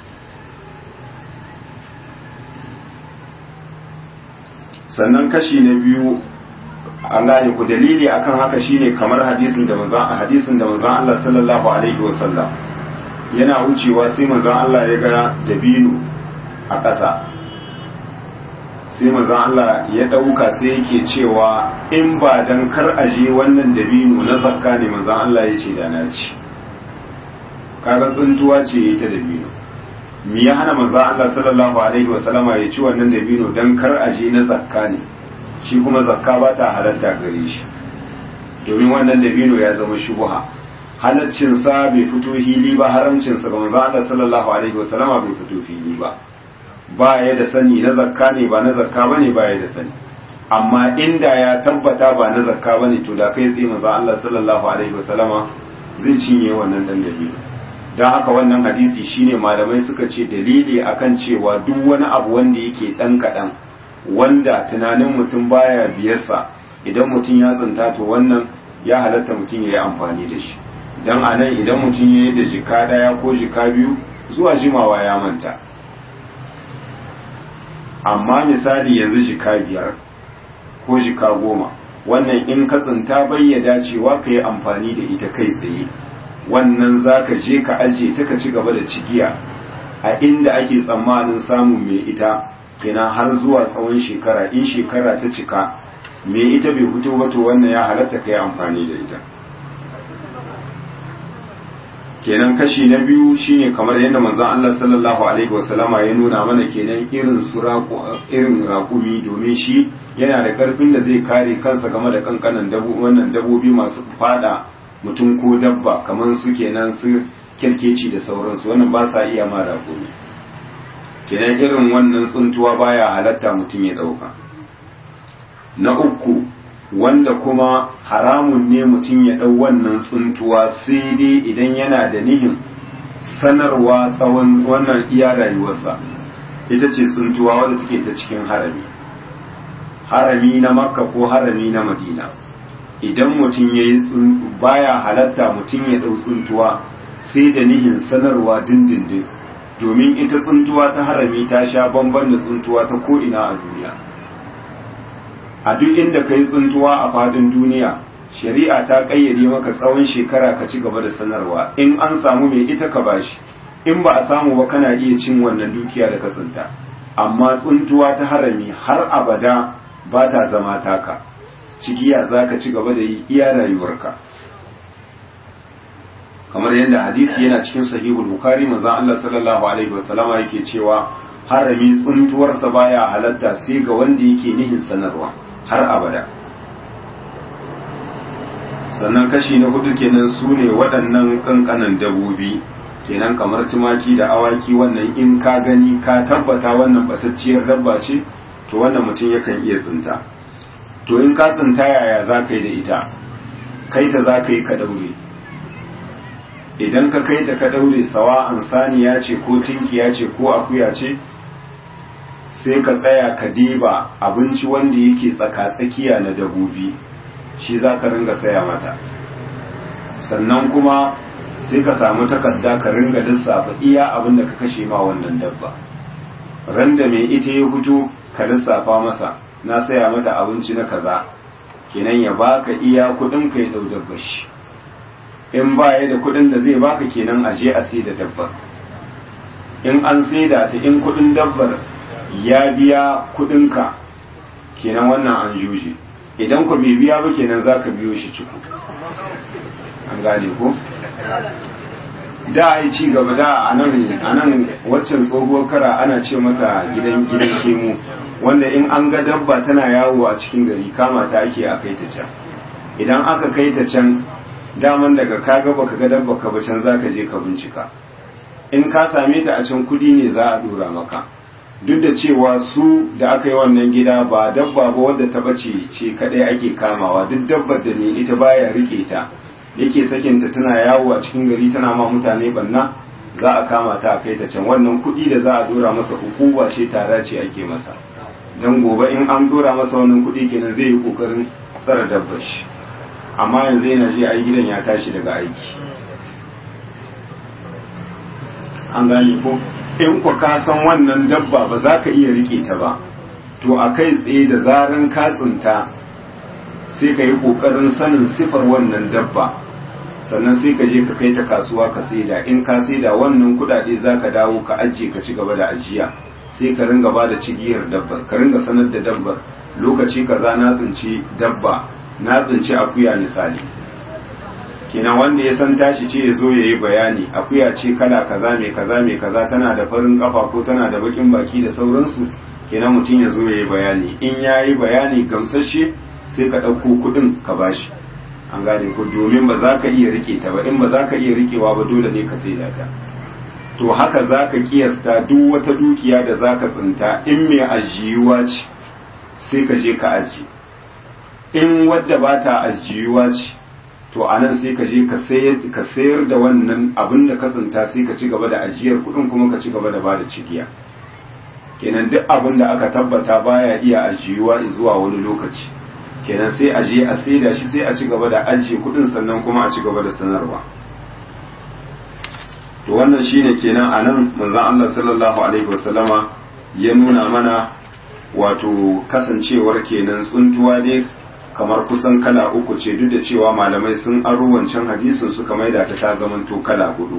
sannan kashi na biyu an gane ku dalili akan haka shine kamar hadisin da manzon hadisin da manzon Allah sallallahu alaihi wasallam yana wucewa sai manzon Allah ya ga dabino a ƙasa sai manzon Allah ya ɗauka sai yake cewa in ba dan kar aje wannan dabino na zakka ne manzon Allah ya ce da na ci kaga tsuntuwa ce ta dabino me ya hana manzon Allah sallallahu alaihi wasallama ya ci wannan dabino dan kar aje na zakka ne shi kuma zakka ba ta halatta gare shi domin wannan dabino ya zama shubuha halaccinsa bai fito hili ba haramcinsa ga manzo Allah sallallahu alaihi wasallama bai fito fili ba ba ya da sani na zakka ne ba na zakka bane ba ya da sani amma inda ya tabbata ba na zakka bane to da kai tsaye manzo Allah sallallahu alaihi wasallama zai cinye wannan dan dabino don haka wannan hadisi shine malamai suka ce dalili akan cewa duk wani abu wanda yake dan kadan wanda tunanin mutum baya biyarsa idan mutum ya tsinta to wannan ya halatta mutum ya yi amfani da shi don a nan idan mutum ya yi da jika daya ko jika biyu zuwa jimawa ya manta amma misali yanzu jika biyar ko jika goma wannan in ka tsinta bai ya dacewa ka yi amfani da ita kai tsaye wannan za ka je ka ajiye ta ka ci gaba da cigiya a inda ake tsammanin samun mai ita kenan har zuwa tsawon shekara in shekara ta cika me ita bai fito ba to wannan ya halatta kai amfani da ita kenan kashi na biyu shine kamar yadda manzon Allah sallallahu alaihi wasallama ya nuna mana kenan irin su irin raƙumi domin shi yana da karfin da zai kare kansa game da kankanan dabu wannan dabobi masu fada mutum ko dabba kamar su kenan su kirkeci da sauransu wannan ba sa iya ma raƙumi kenan irin wannan tsuntuwa baya halatta mutum ya ɗauka na uku wanda kuma haramun ne mutum ya ɗau wannan tsuntuwa sai dai idan yana da nihin sanarwa tsawon wannan iya rayuwarsa ita ce tsuntuwa wadda take ta cikin harami harami na makka ko harami na madina idan mutum ya yi baya halatta mutum ya ɗau tsuntuwa sai da nihin sanarwa dindindin domin ita tsuntuwa ta harami ta sha bamban da tsuntuwa ta ko'ina a duniya a duk inda ka yi tsuntuwa a fadin duniya shari'a ta ƙayyade maka tsawon shekara ka ci gaba da sanarwa in an samu mai ita ka bashi in ba a samu ba kana iya cin wannan dukiya da ka tsinta amma tsuntuwa ta harami har abada ba ta zama taka cigiya za ka ci gaba da yi iya rayuwarka kamar yadda hadisi yana cikin sahihul bukhari manzon Allah sallallahu alaihi wasallama yake cewa harami tsuntuwarsa baya halatta sai ga wanda yake nihin sanarwa har abada sannan kashi na hudu kenan su ne waɗannan ƙanƙanan dabobi kenan kamar tumaki da awaki wannan in ka gani ka tabbata wannan batacciyar dabba ce to wannan mutum yakan iya tsinta to in ka tsinta yaya za ka yi da ita kai ta za ka yi ka daure idan ka kai ta ka daure sawa an saniya ce ko tinkiya ce ko akuya ce sai ka tsaya ka diba abinci wanda yake tsaka-tsakiya na dabobi shi za ka ringa saya mata sannan kuma sai ka samu takarda ka ringa lissafa iya abin da ka kashe ma wannan dabba ran da mai ita ya fito ka lissafa masa na saya mata abinci na kaza kenan ya baka iya kudin ka ya dau dabbar shi in baya da kudin da zai baka kenan a je a sai da dabbar in an saida ta in kudin dabbar ya biya kudin ka kenan wannan an juje idan ku bai biya ba kenan zaka biyo shi ciku an gane ko da a yi ci gaba da a nan waccan tsohuwar kara ana ce mata gidan gidan kemu wanda in an ga dabba tana yawo a cikin gari kama ta ake a kai ta can idan aka kai ta can daman daga ka ga baka ga dabba ka ba can zaka je ka bincika in ka same ta a can kudi ne za a dora maka duk da cewa su da aka yi wannan gida ba dabba ba wadda ta bace ce kadai ake kamawa duk dabbar da ne ita baya rike ta yake sakinta tana yawo a cikin gari tana ma mutane banna za a kama ta a kai ta can wannan kuɗi da za a dora masa hukuma ce tara ce ake masa don gobe in an dora masa wannan kuɗi kenan zai yi kokarin tsara dabbar shi amma yanzu yana je ai gidan ya tashi daga aiki an gane ko in ku ka san wannan dabba ba za ka iya rike ta ba to a kai tsaye da zaran ka tsinta sai ka yi kokarin sanin sifar wannan dabba sannan sai ka je ka kai ta kasuwa ka saida in ka saida wannan kudade za ka dawo ka ajiye ka ci gaba da ajiya sai ka ringa ba da cigiyar dabbar ka ringa sanar da dabbar lokaci kaza na tsinci dabba na tsinci akuya misali kenan wanda ya san tashi ce ya zo ya yi bayani akuya ce kala kaza mai kaza mai kaza tana da farin kafa ko tana da bakin baki da sauransu kenan mutum ya zo ya yi bayani in ya yi bayani gamsashe sai ka ɗauko kuɗin ka bashi an gane ko domin ba za ka iya rike ta ba in ba za ka iya rikewa ba dole ne ka saida ta to haka za ka kiyasta duk wata dukiya da za ka tsinta in mai ajiyuwa ce sai ka je ka aji in wadda ba ta ajiyuwa ce to a nan sai ka je ka sayar da wannan abin da ka tsinta sai ka ci gaba da ajiyar kuɗin kuma ka ci gaba da ba da cigiya kenan duk abin da aka tabbata baya iya ajiyuwa zuwa wani lokaci kenan sai a je a saida shi sai a ci gaba da ajiye kudin sannan kuma a ci gaba da sanarwa to wannan shine kenan a nan manzon Allah sallallahu alaihi wasallama ya nuna mana wato kasancewar kenan tsuntuwa dai kamar kusan kala uku ce duk da cewa malamai sun aro wancan hadisin suka maida ta ta zamanto kala hudu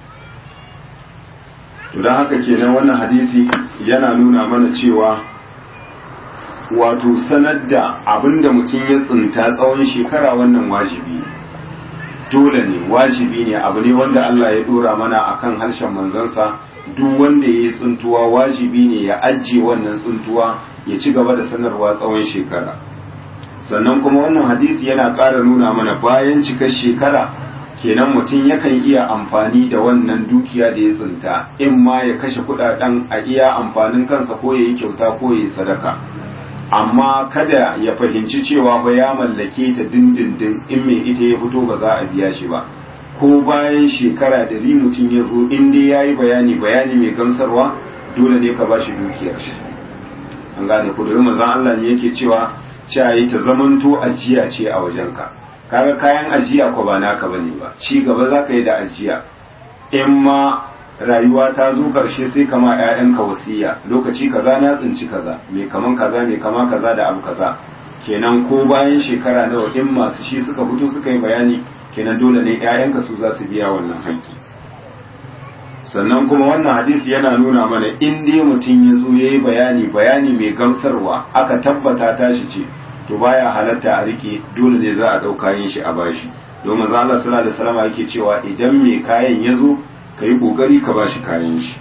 to don haka kenan wannan hadisi yana nuna mana cewa wato sanar da abin da mutum ya tsinta tsawon shekara wannan wajibi dole ne wajibi ne abu ne wanda Allah ya dora mana akan harshen manzansa duk wanda ya yi tsuntuwa wajibi ne ya ajiye wannan tsuntuwa ya ci gaba da sanarwa tsawon shekara sannan kuma wannan hadisi yana ƙara nuna mana bayan cikar shekara kenan mutum yakan iya amfani da wannan dukiya da ya tsinta in ma ya kashe kudaden a iya amfanin kansa ko ya yi kyauta ko ya yi sadaka amma kada ya fahimci cewa ba ya mallake ta dindindin in mai ita ya fito ba za a biya shi ba ko bayan shekara da ri mutum ya zo in dai ya yi bayani bayani mai gamsarwa dole ne ka ba shi dukiyar shi an gane ku domin manzon Allah ne yake cewa cewa ta zamanto ajiya ce a wajenka kaga kayan ajiya ko ba naka bane ba ci gaba za ka yi da ajiya in ma rayuwa ta zo karshe sai kama ƴaƴanka wasiya lokaci kaza na tsinci kaza mai kaman kaza mai kama kaza da abu kaza kenan ko bayan shekara nawa in masu shi suka fito suka yi bayani kenan dole ne ƴaƴanka su za su biya wannan haƙƙi sannan kuma wannan hadisi yana nuna mana in dai mutum ya zo ya yi bayani bayani mai gamsarwa aka tabbata tashi ce to baya halatta a rike dole ne za a ɗau kayan shi a bashi domin za Allah sallallahu alaihi wasallam yake cewa idan mai kayan ya zo ka yi ƙoƙari ka bashi kayan shi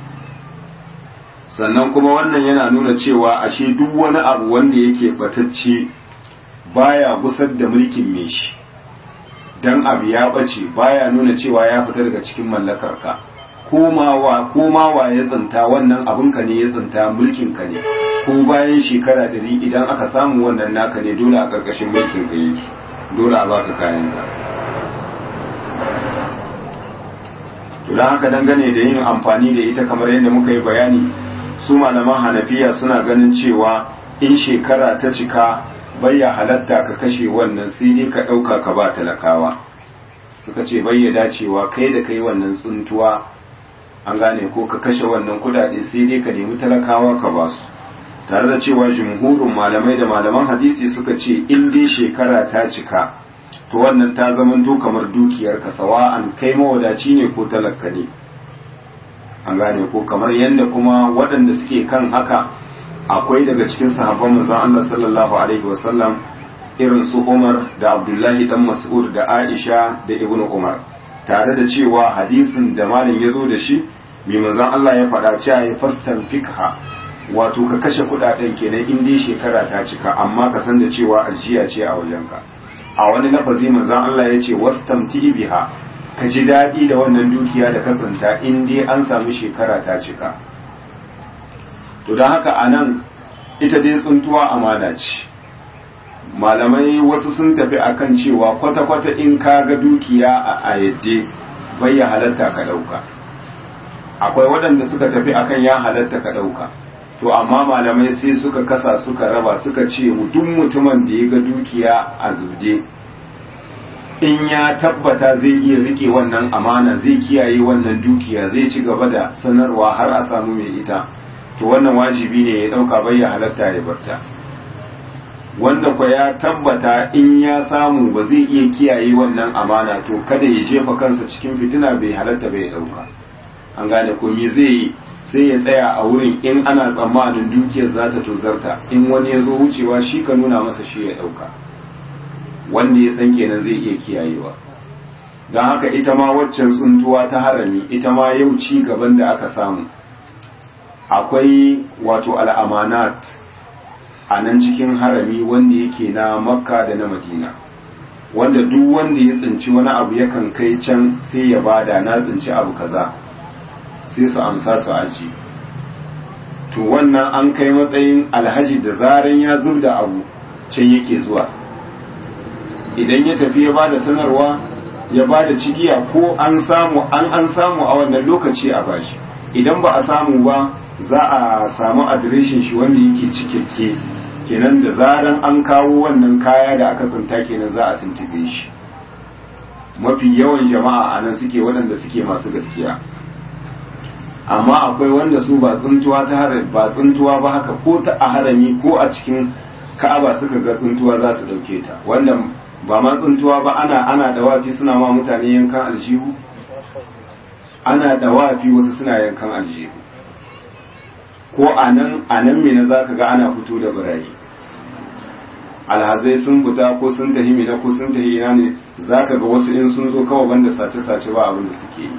sannan kuma wannan yana nuna cewa ashe duk wani abu wanda yake batacce baya gusar da mulkin mai shi dan abu ya bace baya nuna cewa ya fita daga cikin mallakar ka komawa komawa ya tsinta wannan abin ka ne ya tsinta mulkin ka ne ko bayan shekara ɗari idan aka samu wannan naka ne dole a ƙarƙashin mulkin ka yake dole a baka kayan ka to don haka dangane da yin amfani da ita kamar yadda muka yi bayani su malaman hanafiya suna ganin cewa in shekara ta cika bayya halatta ka kashe wannan sai dai ka ɗauka ka ba talakawa suka ce bayya dacewa kai da kai wannan tsuntuwa an gane ko ka kashe wannan kudade sai dai ka nemi talakawa ka ba su tare da cewa jumhurin malamai da malaman hadisi suka ce in dai shekara ta cika to wannan ta zamanto kamar dukiyar ka sawa'an kai mawadaci ne ko talaka ne an gane ko kamar yadda kuma waɗanda suke kan haka akwai daga cikin sahabban manzon Allah sallallahu alaihi wasallam irin su Umar da Abdullahi dan Mas'ud da Aisha da Ibn Umar tare da cewa hadisin da malam ya zo da shi mai manzon Allah ya faɗa cewa ya fastan fikha wato ka kashe kuɗaɗen kenan in dai shekara ta cika amma ka san da cewa ajiya ce a wajenka a wani lafazi manzon Allah ya ce wastamti biha ka ji daɗi da wannan dukiya da kasanta in dai an samu shekara ta cika to don haka a nan ita dai tsuntuwa amana ce malamai wasu sun tafi akan cewa kwata-kwata in ka ga dukiya a ayyade bai ya halatta ka ɗauka akwai waɗanda suka tafi akan ya halatta ka ɗauka to amma malamai sai suka kasa suka raba suka ce duk mutumin da ya ga dukiya a zubde in ya tabbata zai iya rike wannan amana zai kiyaye wannan dukiya zai ci gaba da sanarwa har a samu mai ita to wannan wajibi ne ya dauka bai ya halatta ya barta wanda kwa ya tabbata in ya samu ba zai iya kiyaye wannan amana to kada ya jefa kansa cikin fitina bai halatta bai dauka an gane ko me zai yi sai ya tsaya a wurin in ana tsammanin dukiyar za ta tozarta in wani ya zo wucewa shi ka nuna masa shi ya dauka wanda ya san kenan zai iya kiyayewa don haka ita ma waccan tsuntuwa ta harami ita ma yau ci gaban da aka samu akwai wato al'amanat a nan cikin harami wanda yake na makka da na madina wanda duk wanda ya tsinci wani abu yakan kai can sai ya bada na tsinci abu kaza sai su amsa su aji to wannan an kai matsayin alhaji da zaran ya zub da abu can yake zuwa idan ya tafi ya bada sanarwa ya bada cigiya ko an samu an an samu a wannan lokaci a bashi idan ba a samu ba za a samu adireshin shi wanda yake cikakke kenan da zaran an kawo wannan kaya da aka tsinta kenan za a tuntube shi mafi yawan jama'a a nan suke waɗanda suke masu gaskiya amma akwai wanda su ba tsuntuwa ta ba tsuntuwa ba haka ko ta a harami ko a cikin ka'aba suka ga tsuntuwa za su ɗauke ta wanda ba ma tsuntuwa ba ana ana dawafi suna ma mutane yankan aljihu ana dawafi wasu suna yankan aljihu ko a nan a nan mina za ka ga ana fito da birayi alhazai sun fita ko sun tahi mina ko sun tahi ina ne za ka ga wasu in sun zo kawai banda sace-sace ba abin da suke yi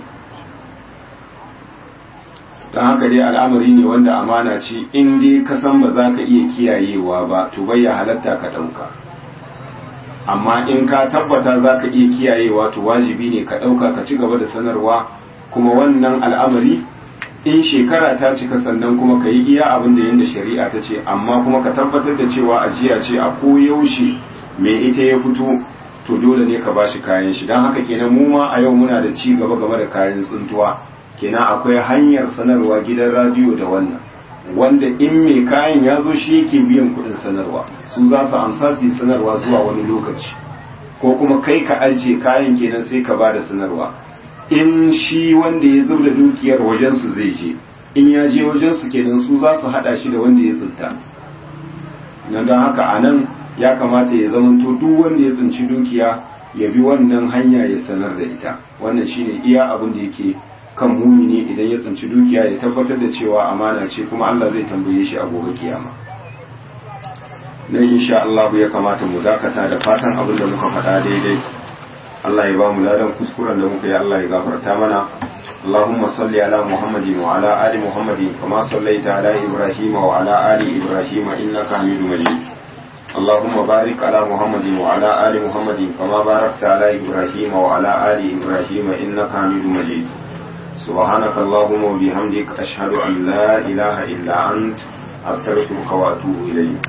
don haka dai al'amari ne wanda amana ce in dai ka san ba za ka iya kiyayewa ba to bai ya halatta ka ɗauka amma in ka tabbata za ka iya kiyayewa to wajibi ne ka ɗauka ka ci gaba da sanarwa kuma wannan al'amari in shekara ta cika sannan kuma ka yi iya abin da yadda shari'a ta ce amma kuma ka tabbatar da cewa ajiya ce a koyaushe mai ita ya fito to dole ne ka bashi kayan shi don haka kenan mu ma a yau muna da ci gaba game da kayan tsuntuwa kenan akwai hanyar sanarwa gidan radiyo da wannan wanda in mai kayan ya zo shi yake biyan kuɗin sanarwa su za su amsa su yi sanarwa zuwa wani lokaci ko kuma kai ka ajiye kayan kenan sai ka ba da sanarwa in shi wanda ya zubda dukiyar wajensu zai je in ya je wajensu kenan su za su hada shi da wanda ya tsinta na don haka a nan ya kamata ya zamanto duk wanda ya tsinci dukiya ya bi wannan hanya ya sanar da ita wannan shine iya abin da yake kan mumini idan ya tsinci dukiya ya tabbatar da cewa amana ce kuma Allah zai tambaye shi a gobe kiyama nan insha Allah ya kamata mu dakata da fatan abin da muka faɗa daidai Allah ya ba mu ladan kuskuren da muka yi Allah ya gafarta mana اللهم صل على محمد وعلى آل محمد كما صليت على إبراهيم وعلى آل إبراهيم إنك حميد مجيد اللهم بارك على محمد وعلى آل محمد كما باركت على إبراهيم وعلى آل إبراهيم إنك حميد مجيد سبحانك اللهم وبحمدك أشهد أن لا إله إلا أنت أستغفرك وأتوب إليك